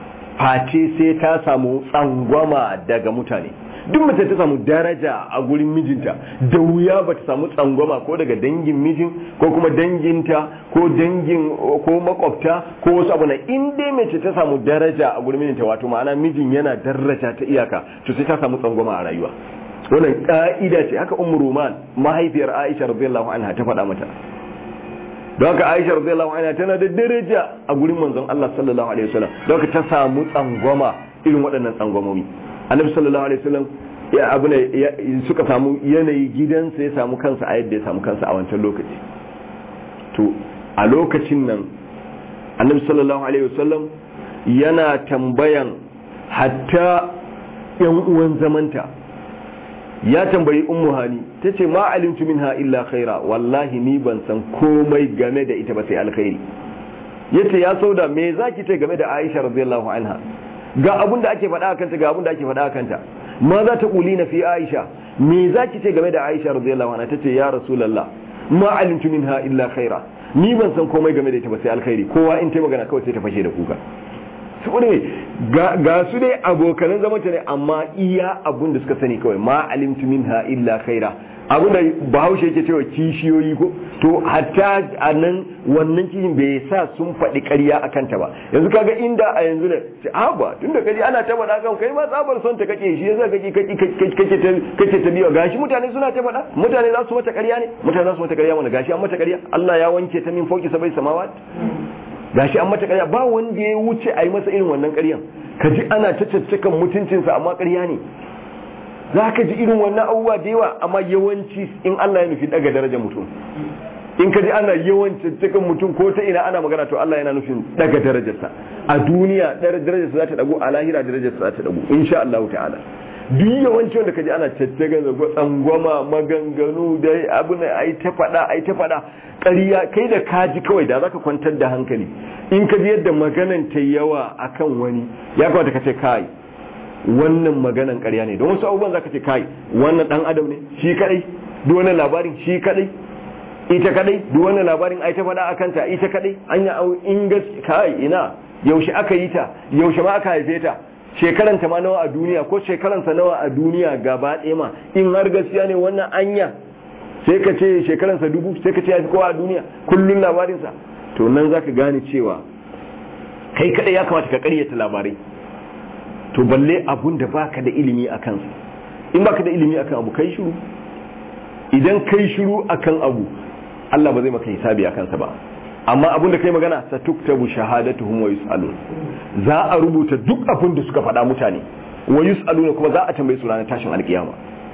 face sai ta samu tsangwama daga mutane duk mace ta samu daraja a gurin mijinta da wuya ba ta samu tsangwama ko daga dangin mijin ko kuma danginta ko dangin ko makwabta ko wasu abu na in dai mace ta samu daraja a gurin mijinta wato ma'ana mijin yana daraja ta iyaka to sai ta samu tsangwama a rayuwa wannan ka'ida ce haka ummu ruman mahaifiyar aisha radiyallahu anha ta faɗa mata don haka aisha radiyallahu anha tana da daraja a gurin manzon Allah sallallahu alaihi wasallam don haka ta samu tsangwama irin waɗannan tsangwamomi annabi sallallahu alaihi wasallam ya abu ne suka samu yanayi gidansa ya samu kansa a yadda ya samu kansa a wancan lokaci to a lokacin nan annabi sallallahu alaihi wasallam yana tambayan hatta yan uwan zamanta ya tambayi ummu hani ta ce ma alimtu minha illa khaira wallahi ni ban san komai game da ita ba sai alkhairi yace ya sauda me zaki ce game da Aisha radiyallahu anha ga abun da ake faɗa kanta ga abun da ake faɗa kanta ma za ta na fi Aisha me zaki ce game da Aisha radiyallahu anha tace ya rasulullah ma alimtu minha illa khaira ni ban san komai game da ita ba sai alkhairi kowa in ta magana kawai sai ta fashe da kuka saboda ga su dai abokanan zamanta ne amma iya abun da suka sani kawai ma alimtu minha illa khaira abun da bahaushe yake cewa kishiyoyi ko to hatta a nan wannan kishin bai sa sun faɗi ƙarya a kanta ba yanzu kaga inda a yanzu ne ce a ba tun da kaji ana ta faɗa kan kai ma tsabar son ta kake shi yasa kake kake ta biyo gashi mutane suna ta faɗa mutane za su mata ƙarya ne mutane za su mata ƙarya mana gashi an mata ƙarya Allah ya wanke ta min fauki sabai samawat gashi an mata ƙarya ba wanda ya wuce a yi masa irin wannan ƙaryan ka ji ana ta caccakan mutuncinsa amma ƙarya ne za ka ji irin wannan abubuwa da yawa amma yawanci in Allah ya nufi daga darajar mutum in ka ji ana yawan caccakan mutum ko ta ina ana magana to Allah yana nufin daga darajarsa a duniya darajarsa za ta dago a lahira darajarsa za ta dago insha Allah ta'ala duk yawanci wanda ka ji ana caccakan da tsangwama maganganu da abu ne ai ta faɗa ai ta faɗa ƙarya kai da ka ji kawai da zaka kwantar da hankali in ka ji yadda maganan ta yawa akan wani ya kamata ka ce kai wannan maganan ƙarya ne don wasu abubuwan zaka ce kai wannan dan adam ne shi kadai duk wannan labarin shi kadai ita kadai duk wannan labarin ai ta faɗa akan ta ita kadai an ya au in kai ina yaushe aka yi ta yaushe ma aka haife ta shekaran ta ma nawa a duniya ko shekaran sa nawa a duniya gaba ɗaya ma in har gaskiya ne wannan anya sai ka ce shekaran sa dubu sai ka ce ya fi kowa a duniya kullun labarin sa to nan zaka gane cewa kai kadai ya kamata ka ƙaryata labarai to balle abun da baka da ilimi a kansa in baka da ilimi akan abu kai shiru idan kai shiru akan abu Allah ba zai maka hisabi a kansa ba amma abun da kai magana sa tuktabu shahadatuhum wa yusalun za a rubuta duk abun da suka faɗa mutane wa yusaluna kuma za a tambaye su ranar tashin alkiyama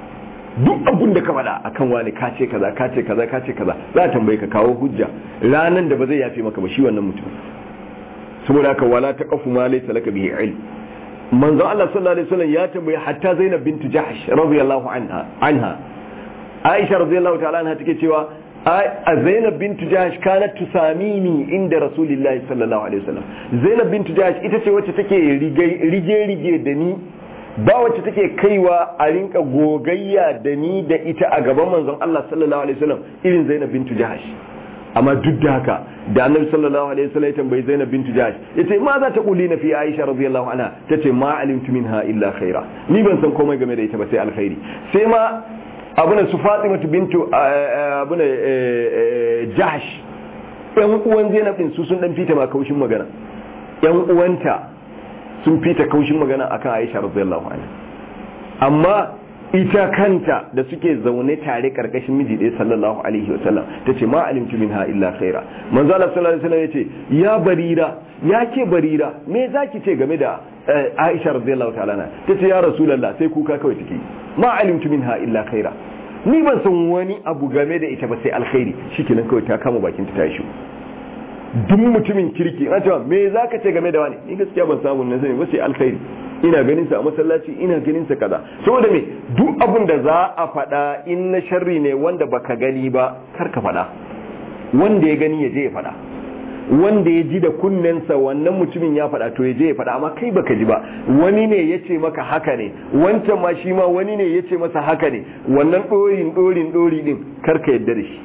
duk abun da ka faɗa akan wani ka ce kaza ka ce kaza ka ce kaza za a tambaye ka kawo hujja ranan da ba zai yafe maka ba shi wannan mutum saboda haka wala taqafu ma laysa laka bihi ilm manzon Allah sallallahu alaihi wasallam ya tambaye hatta Zainab bint Jahsh radiyallahu anha anha Aisha radiyallahu ta'ala anha take cewa a Zainab bintu Jahash kanat tusamini inda Rasulullahi sallallahu alaihi wasallam Zainab bintu Jahash ita ce wacce take rige rige da ni ba wacce take kaiwa a rinka gogayya da ni da ita a gaban manzon Allah sallallahu alaihi wasallam irin Zainab bintu Jahash amma duk da haka da annabi sallallahu alaihi wasallam ya tambayi Zainab bintu Jahash yace ma za ta kuli na fi Aisha radiyallahu anha tace ma alimtu minha illa khaira ni ban san komai game da ita ba sai alkhairi sai ma abuna su Fatima bintu abuna Jahash yan uwan Zainab din su sun dan fita ma kaushin magana yan uwanta sun fita kaushin magana akan Aisha radiyallahu anha amma ita kanta da suke zaune tare karkashin miji ɗaya sallallahu alaihi wa sallam tace ma alimtu minha illa khaira manzo Allah sallallahu alaihi wasallam yace ya barira ya ke barira me zaki ce game da Aisha radiyallahu ta'ala na tace ya rasulullah sai kuka kawai take ma alimtu minha illa khaira ni ban san wani abu game da ita ba sai alkhairi shikenan kawai ta kama bakin ta tashi duk mutumin kirki an cewa me zaka ce game da wani ni gaskiya ban samu nan sani ba sai alkhairi ina ganin sa a masallaci ina ganin sa kaza saboda me duk abin da za a faɗa in na sharri ne wanda baka gani ba kar ka faɗa wanda ya gani ya je ya faɗa wanda ya ji da kunnensa wannan mutumin ya faɗa to ya je ya faɗa amma kai baka ji ba wani ne ya ce maka haka ne wancan ma shi ma wani ne ya ce masa haka ne wannan ɗorin ɗorin ɗori ɗin kar ka yadda da shi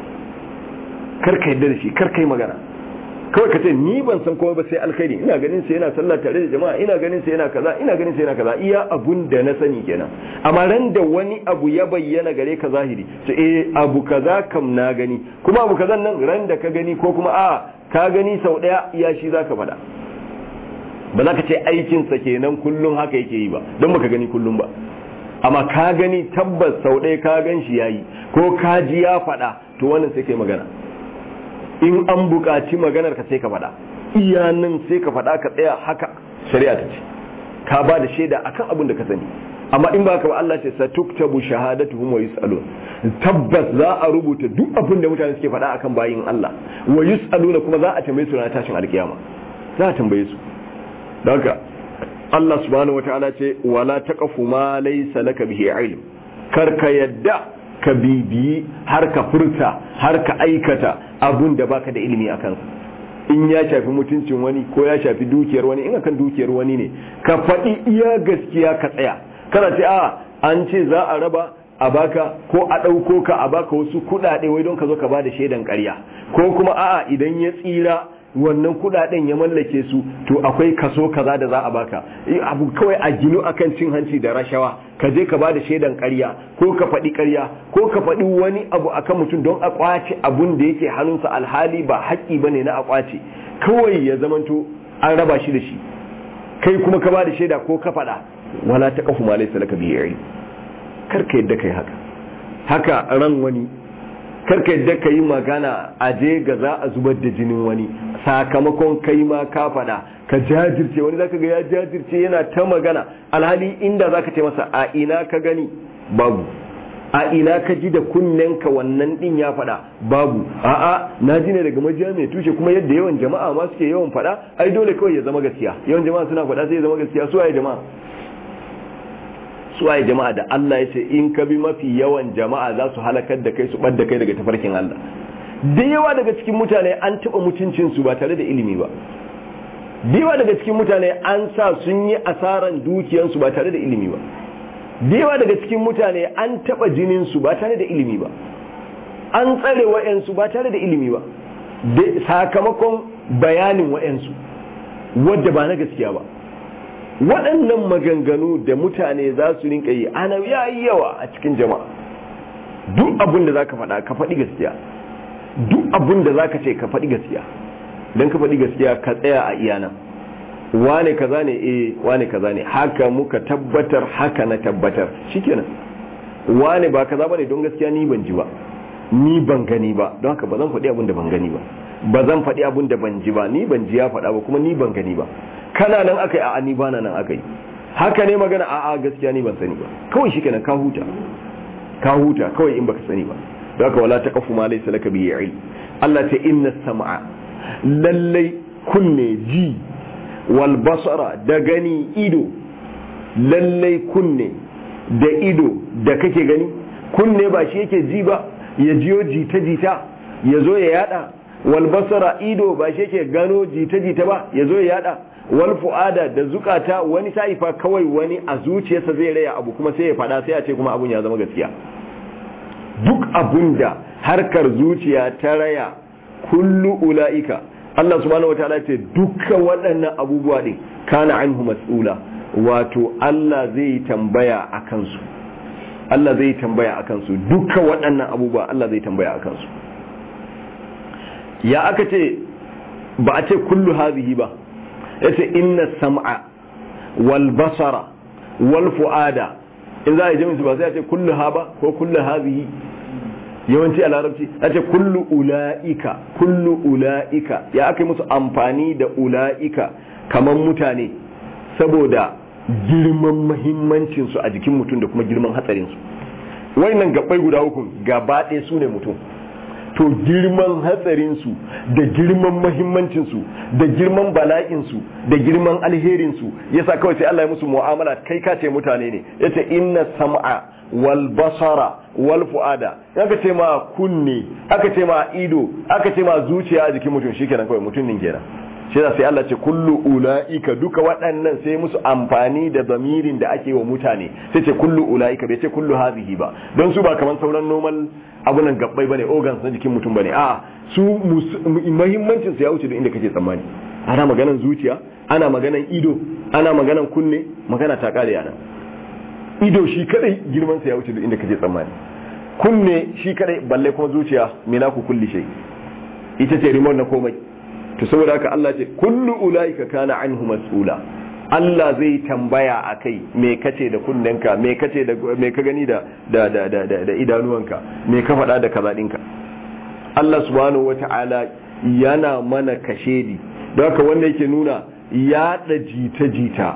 kar ka yadda da shi kar ka yi magana kawai ka ce ni ban san komai ba sai alkhairi ina ganin sa yana sallah tare da jama'a ina ganin sa yana kaza ina ganin sa yana kaza iya abun da na sani kenan amma ran da wani abu ya bayyana gare ka zahiri to eh abu kaza kam na gani kuma abu kazan nan ran da ka gani ko kuma a ka gani sau daya iya shi zaka faɗa ba za ka ce aikin sa kenan kullun haka yake yi ba don baka gani kullun ba amma ka gani tabbas sau ɗaya ka gan shi yayi ko ka ji ya faɗa to wannan sai kai magana in an buƙaci maganar ka sai ka faɗa iyanin sai ka faɗa ka tsaya haka shari'a ta ce ka ba da shaida akan abin da ka sani amma in ba ka ba Allah ce satuktabu shahadatuhum wa yusalun tabbas za a rubuta duk abin da mutane suke faɗa akan bayin Allah wa yusaluna kuma za a tambaye su ranar tashin alkiyama za a tambaye su don haka Allah subhanahu wataala ce wala taqafu ma laysa laka bihi ilm kar ka yadda ka bibiyi har ka furta har ka aikata abun da baka da ilimi a kansa in ya shafi mutuncin wani ko ya shafi dukiyar wani in akan dukiyar wani ne ka faɗi iya gaskiya ka tsaya kana ce a an ce za a raba a baka ko a ɗauko ka a baka wasu kuɗaɗe wai don ka zo ka ba da shaidan ƙarya ko kuma a'a idan ya tsira wannan kudaden ya mallake su to akwai kaso kaza da za a baka abu kawai a ginu akan cin hanci da rashawa ka je ka bada shaidan ƙarya ko ka faɗi ƙarya ko ka faɗi wani abu akan mutum don a kwace abun da yake hannunsa alhali ba haƙƙi bane na a kwace kawai ya zamanto an raba shi da shi kai kuma ka bada shaida ko ka faɗa wala ta kafu ma laysa laka bihi kar ka yadda kai haka haka ran wani karka yadda ka yi magana a je ga za a zubar da jinin wani sakamakon kai ma ka faɗa ka jajirce wani zaka ga ya jajirce yana ta magana alhali inda zaka ce masa a ina ka gani babu a ina ka ji da ka wannan din ya faɗa babu a'a na ji ne daga majiya mai tushe kuma yadda yawan jama'a ma suke yawan faɗa ai dole kawai ya zama gaskiya yawan jama'a suna faɗa sai ya zama gaskiya su waye jama'a suwaye jama'a da Allah ya ce in ka bi mafi yawan jama'a za su halakar da kai su ɓad da kai daga tafarkin Allah da yawa daga cikin mutane an taɓa mutuncinsu ba tare da ilimi ba da yawa daga cikin mutane an sa sun yi asaran dukiyansu ba tare da ilimi ba da yawa daga cikin mutane an taɓa jininsu ba tare da ilimi ba an tsare wa'yansu ba tare da ilimi ba sakamakon bayanin wa'yansu wadda ba na gaskiya ba waɗannan maganganu da mutane za su rinka yi ana yayi yawa a cikin jama'a duk abin da za ka faɗa ka faɗi gaskiya duk abin da za ka ce ka faɗi gaskiya don ka faɗi gaskiya ka tsaya a iyana wane kaza ne eh wane kaza ne haka muka tabbatar haka na tabbatar shikenan wane ba kaza bane don gaskiya ni ban ji ba ni ban gani ba don haka ba zan faɗi abin da ban gani ba ba zan faɗi abin da ban ji ba ni ban ji ya faɗa ba kuma ni ban gani ba kana nan aka yi a ni bana nan aka yi haka ne magana a a gaskiya ni ban sani ba kawai shi kenan ka huta ka huta kawai in baka sani ba don haka wala ta kafu ma laysa laka bi ilm Allah ta inna sam'a lallai kunne ji wal basara da gani ido lallai kunne da ido da kake gani kunne ba shi yake ji ba ya jiyo jita-jita ya zo ya yada wal basara ido ba shi yake gano jita-jita ba ya zo ya yada wal fu'ada da zukata wani sa'ifa kawai wani a zuciyarsa zai raya abu kuma sai ya fada sai a ce kuma abun ya zama gaskiya duk abun da harkar zuciya ta raya kullu ula'ika Allah subhanahu wataala ce dukkan waɗannan abubuwa din kana anhu mas'ula wato Allah zai tambaya a kansu Allah zai tambaya a kansu dukkan waɗannan abubuwa Allah zai tambaya a kansu ya aka ce ba a ce kullu hazihi ba ya ce inna sam'a wal basara wal fu'ada in za a yi jami'in ba sai a ce kullu ha ba ko kullu hazihi yawanci a larabci a ce kullu ula'ika kullu ula'ika ya aka yi musu amfani da ula'ika kamar mutane saboda girman mahimmancinsu a jikin mutum da kuma girman hatsarinsu nan gabbai guda uku gaba ɗaya su ne mutum to girman hatsarinsu da girman mahimmancinsu da girman bala'insu da girman alherinsu yasa kawai sai Allah ya musu mu'amala kai ka ce mutane ne yace inna sam'a wal basara wal fu'ada aka ce ma kunne aka ce ma ido aka ce ma zuciya a jikin mutum shikenan kawai mutum din kenan shi sai Allah ce kullu ula'ika duka waɗannan sai musu amfani da zamirin da ake wa mutane sai ce kullu ula'ika bai ce kullu hazihi ba don su ba kamar sauran normal abunan gabbai bane organs na jikin mutum bane a su muhimmancin su ya wuce da inda kake tsammani ana maganan zuciya ana maganan ido ana maganan kunne magana ta kare yana ido shi kadai girman sa ya wuce da inda kake tsammani kunne shi kadai balle kuma zuciya me na ku kulli shay ita ce remote na komai to saboda haka Allah ce kullu ulaika kana anhu mas'ula Allah zai tambaya a kai me kace da kunnenka me kace da me ka gani da da da da, da, da idanuwanka me ka faɗa da kaza ɗinka Allah subhanahu wata'ala yana mana kashedi don haka wanda yake nuna yaɗa jita-jita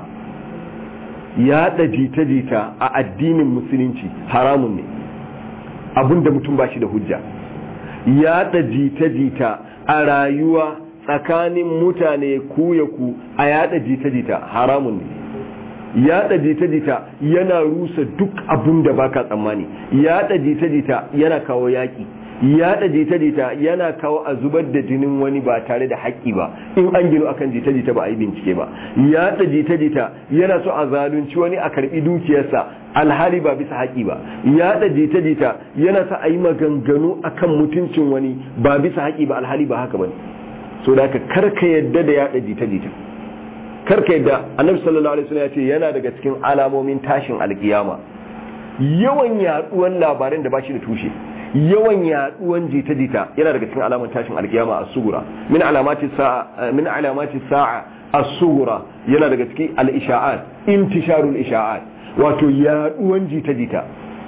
yaɗa jita-jita a addinin musulunci haramun ne abinda mutum ba shi da hujja yaɗa jita-jita a rayuwa tsakanin mutane ku ya ku a yada jita-jita haramun ne yada jita-jita yana rusa duk abun da baka tsammani yada jita-jita yana kawo yaki yada jita-jita yana kawo a zubar da jinin wani ba tare da haƙƙi ba in an gino akan jita-jita ba a yi bincike ba yada jita-jita yana so a zalunci wani a karbi dukiyarsa alhali ba bisa haƙi ba yada jita-jita yana sa a yi maganganu akan mutuncin wani ba bisa haƙi ba alhali ba haka ba ne so da ka karka yadda da yada jita-jita karka yadda annabi sallallahu alaihi wasallam ya ce yana daga cikin alamomin tashin alkiyama yawan yaduwan labaran da bashi da tushe yawan yaduwan jita-jita yana daga cikin alamomin tashin alkiyama as-sugura min alamati sa'a min alamati sa'a as-sugura yana daga cikin al-isha'at intisharul isha'at wato yaduwan jita-jita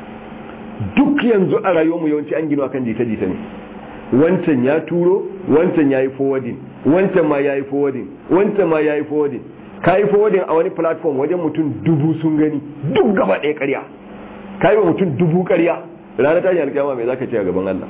duk yanzu a rayuwarmu yawanci an gino akan jita-jita ne wancan ya turo wancan ya yi forwarding wancan ma ya yi forwarding wancan ma ya yi forwarding ka yi forwarding a wani platform wajen mutum dubu sun gani duk gaba ɗaya ƙarya ka yi wa mutum dubu ƙarya ranar tashin alkiyama mai zaka ce a gaban Allah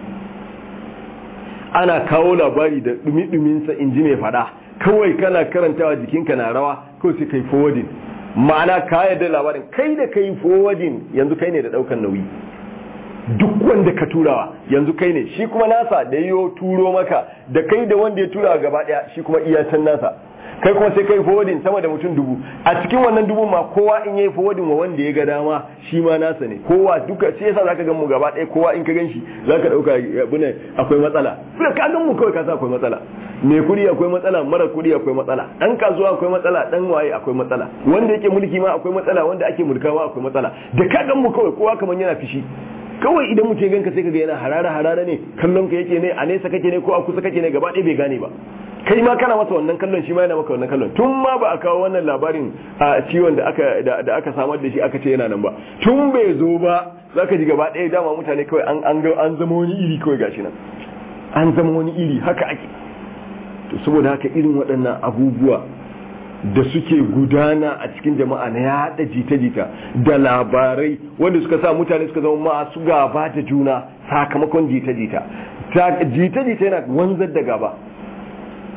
ana kawo labari da dumi-duminsa in ji mai faɗa kawai kana karantawa jikinka na rawa kawai sai kai forwarding ma'ana ka yarda labarin kai da kai forwarding yanzu kai ne da ɗaukan nauyi duk wanda ka turawa yanzu kai ne shi kuma nasa da yiwo turo maka da kai da wanda ya tura gaba daya shi kuma iya can nasa kai kuma sai kai forwarding sama da mutum dubu a cikin wannan dubu ma kowa in yayi forwarding wa wanda ya ga dama shi ma nasa ne kowa duka sai yasa zaka gan mu gaba daya kowa in ka gan shi zaka dauka abune akwai matsala sai ka gan mu kawai ka sa akwai matsala mai kudi akwai matsala mara kudi akwai matsala dan kasuwa akwai matsala dan waye akwai matsala wanda yake mulki ma akwai matsala wanda ake mulkawa akwai matsala da ka gan mu kawai kowa kaman yana fishi kawai idan mutum ganka sai kaga yana harara harara ne kallon ka yake ne a nesa kake ne ko a kusa kake ne gaba ɗaya bai gane ba kai ma kana masa wannan kallon shi ma yana maka wannan kallon tun ma ba a kawo wannan labarin a ciwon da aka da aka samar da shi aka ce yana nan ba tun bai zo ba zaka ji gaba ɗaya dama mutane kawai an an an zama wani iri kawai gashi nan an zama wani iri haka ake to saboda haka irin waɗannan abubuwa da suke gudana a cikin jama'a na yada jita-jita da labarai wanda suka sa mutane suka zama masu gaba da juna sakamakon jita-jita jita-jita yana wanzar da gaba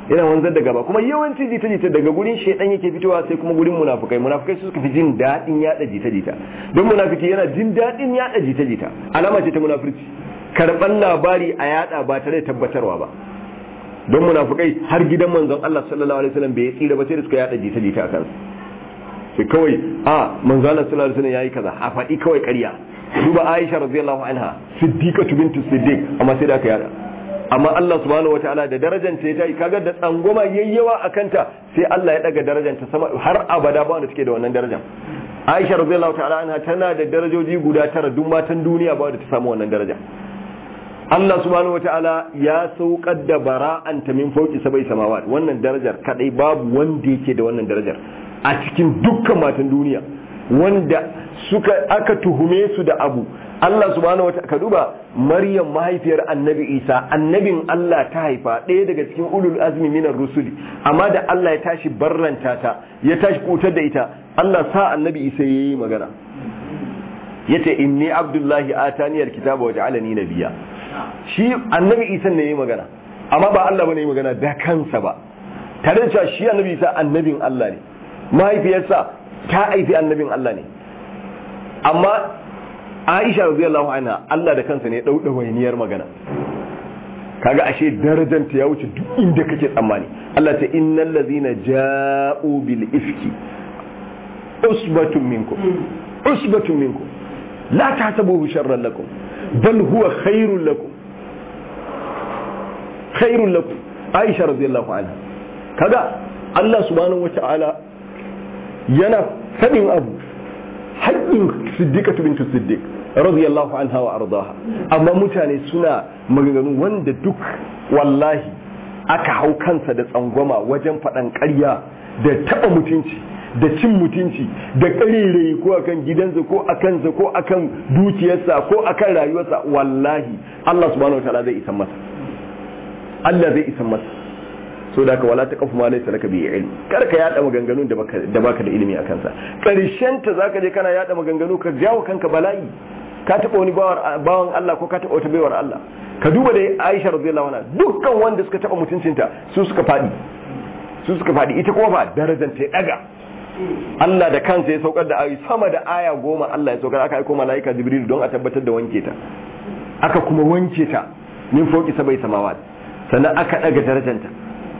yana wanzar da gaba kuma yawanci jita-jita daga gurin shaidan yake fitowa sai kuma gurin munafukai munafukai su suka fi jin daɗin yada jita-jita don munafiki yana jin daɗin yada jita-jita alama ce ta munafurci karɓar labari a yada ba tare da tabbatarwa ba don munafukai har gidan manzon Allah sallallahu alaihi wasallam bai tsira ba sai da suka yada jita-jita a kansu sai kawai a manzon Allah sallallahu alaihi wasallam yayi kaza a faɗi kawai ƙarya duba Aisha radiyallahu anha siddiqatu bintu siddiq amma sai da aka yada amma Allah subhanahu wataala da darajanta ta yi kaga da tsangwama yayyawa a kanta sai Allah ya daga darajanta sama har abada ba wanda take da wannan darajar Aisha radiyallahu ta'ala anha tana da darajoji guda tara duk matan duniya ba wanda ta samu wannan daraja Allah subhanahu wataala ya saukar da bara'anta min fauki sabai samawat wannan darajar kadai babu wanda yake da wannan darajar a cikin dukkan matan duniya wanda suka aka tuhume su da abu Allah subhanahu wa ka duba Maryam mahaifiyar Annabi Isa annabin Allah ta haifa ɗaya daga cikin ulul azmi minar rusuli amma da Allah ya tashi barranta ta ya tashi kutar da ita Allah sa Annabi Isa yayi magana yace inni abdullahi atani alkitaba wa ja'alani nabiyya shi Annabi Isa ne yayi magana amma ba Allah bane yayi magana da kansa ba tare da cewa shi Annabi Isa annabin Allah ne mahaifiyarsa ta haifi annabin Allah ne amma Aisha radiyallahu anha Allah da kansa ne dauda wainiyar magana kaga ashe darajanta ya wuce duk inda kake tsammani Allah ta innal ladhina ja'u bil ifki usbatun minkum usbatun minkum la tahsabuhu sharran lakum bal huwa khairul lakum khairul lakum Aisha radiyallahu anha kaga Allah subhanahu wata'ala yana fadin abu haƙƙin siddiqatu bintu siddiq radiyallahu anha wa ardaha amma mutane suna maganganu wanda duk wallahi aka hau kansa da tsangwama wajen faɗan ƙarya da taɓa mutunci da cin mutunci da ƙarerayi ko akan gidansa ko akansa ko akan dukiyarsa ko akan rayuwarsa wallahi Allah subhanahu wataala zai isan masa Allah zai isan masa so da ka wala ta kafu ma laysa laka bi ilm kar ka yada maganganun da baka da baka da ilimi akan sa karshen ta zaka je kana yada maganganu ka jawo kanka bala'i ka taba wani bawan Allah ko ka taba wata baiwar Allah ka duba da Aisha radiyallahu anha dukkan wanda suka taba mutuncinta su suka fadi su suka fadi ita kuma ba darajar ta daga Allah da kansa ya saukar da ayi sama da aya goma Allah ya saukar aka aika malaika Jibril don a tabbatar da wanke ta aka kuma wanke ta min fauki sabai samawat sannan aka daga darajanta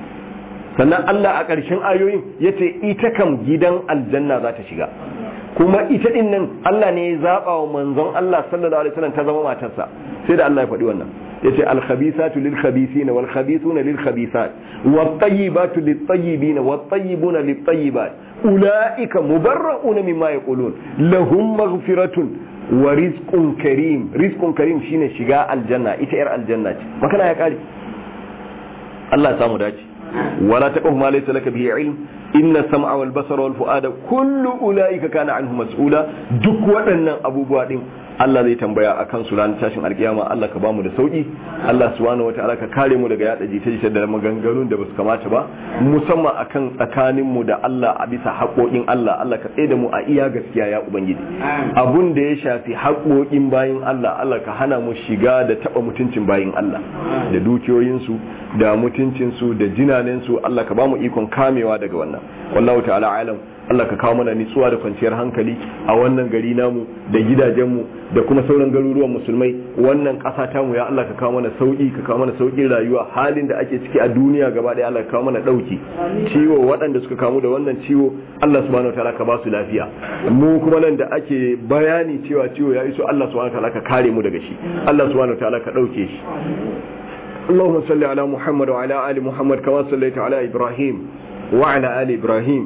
sannan Allah a ƙarshen ayoyin ya ce ita kam gidan aljanna za ta shiga kuma ita din nan Allah ne ya zaɓa wa manzon Allah sallallahu alaihi wasallam ta zama matarsa sai da Allah ya faɗi wannan ya ce alkhabisatu lil khabisina wal khabisuna lil khabisat wat tayyibatu lit tayyibina wat tayyibuna lit tayyibat ulaika mubarra'una mimma yaqulun lahum maghfiratun wa rizqun karim rizqun karim shine shiga aljanna ita yar aljanna ce makana ya kare Allah ya samu dace ولا تقف ما ليس لك به علم إن السمع والبصر والفؤاد كل أولئك كان عنه مسؤولا duk waɗannan abubuwa din Allah zai tambaya a kan su ranar tashin alkiyama Allah ka bamu da sauki Allah subhanahu wataala ka kare mu daga yada jita-jita da maganganun da basu kamata ba musamman akan tsakanin mu da Allah a bisa haƙoƙin Allah Allah ka tsaye da mu a iya gaskiya ya ubangiji abun da ya shafi haƙoƙin bayin Allah Allah ka hana mu shiga da taba mutuncin bayin Allah da dukiyoyinsu da mutuncinsu da jinanensu Allah ka bamu ikon kamewa daga wannan wallahu ta'ala alam Allah ka kawo mana nitsuwa da kwanciyar hankali a wannan gari namu da gidajenmu da kuma sauran garuruwan musulmai wannan ƙasa ta mu ya Allah ka kawo mana sauki ka kawo mana sauƙin rayuwa halin da ake ciki a duniya gaba ɗaya Allah ka kawo mana ɗauki ciwo waɗanda suka kamu da wannan ciwo Allah subhanahu wataala ka ba su lafiya mu kuma nan da ake bayani cewa ciwo ya iso Allah subhanahu wataala ka kare mu daga shi Allah subhanahu wataala ka ɗauke shi اللهم صل على محمد وعلى آل محمد كما صليت على إبراهيم وعلى آل إبراهيم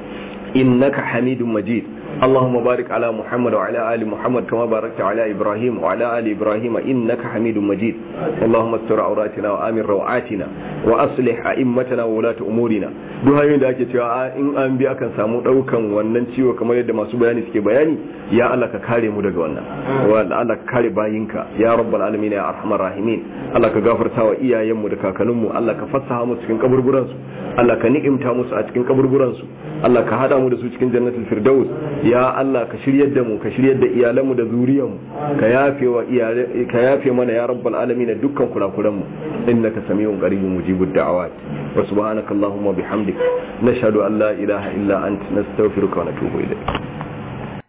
إنك حميد مجيد اللهم بارك على محمد وعلى آل محمد كما باركت على إبراهيم وعلى آل إبراهيم إنك حميد مجيد اللهم استر عوراتنا وآمن روعاتنا وأصلح أئمتنا وولاة أمورنا duhayoyin da ake cewa in an bi akan samu daukan wannan ciwo kamar yadda masu bayani suke bayani ya Allah ka kare mu daga wannan wa Allah ka kare bayinka ya rabbal alamin ya arhamar rahimin Allah ka gafarta wa iyayenmu da kakanninmu Allah ka fassaha mu cikin kaburburan su Allah ka ni'imta musu a cikin kaburburan su Allah ka hada mu da su cikin jannatul firdaus ya Allah ka shiryar da mu ka shiryar da iyalanmu da zuriyarmu ka yafe wa iyale ka yafe mana ya rabbal alamin dukkan kurakuran mu innaka samiyun qaribun mujibud mujibud da'awat wa subhanakallahumma bihamdik nashhadu an la ilaha illa anta nastaghfiruka wa natubu ilayk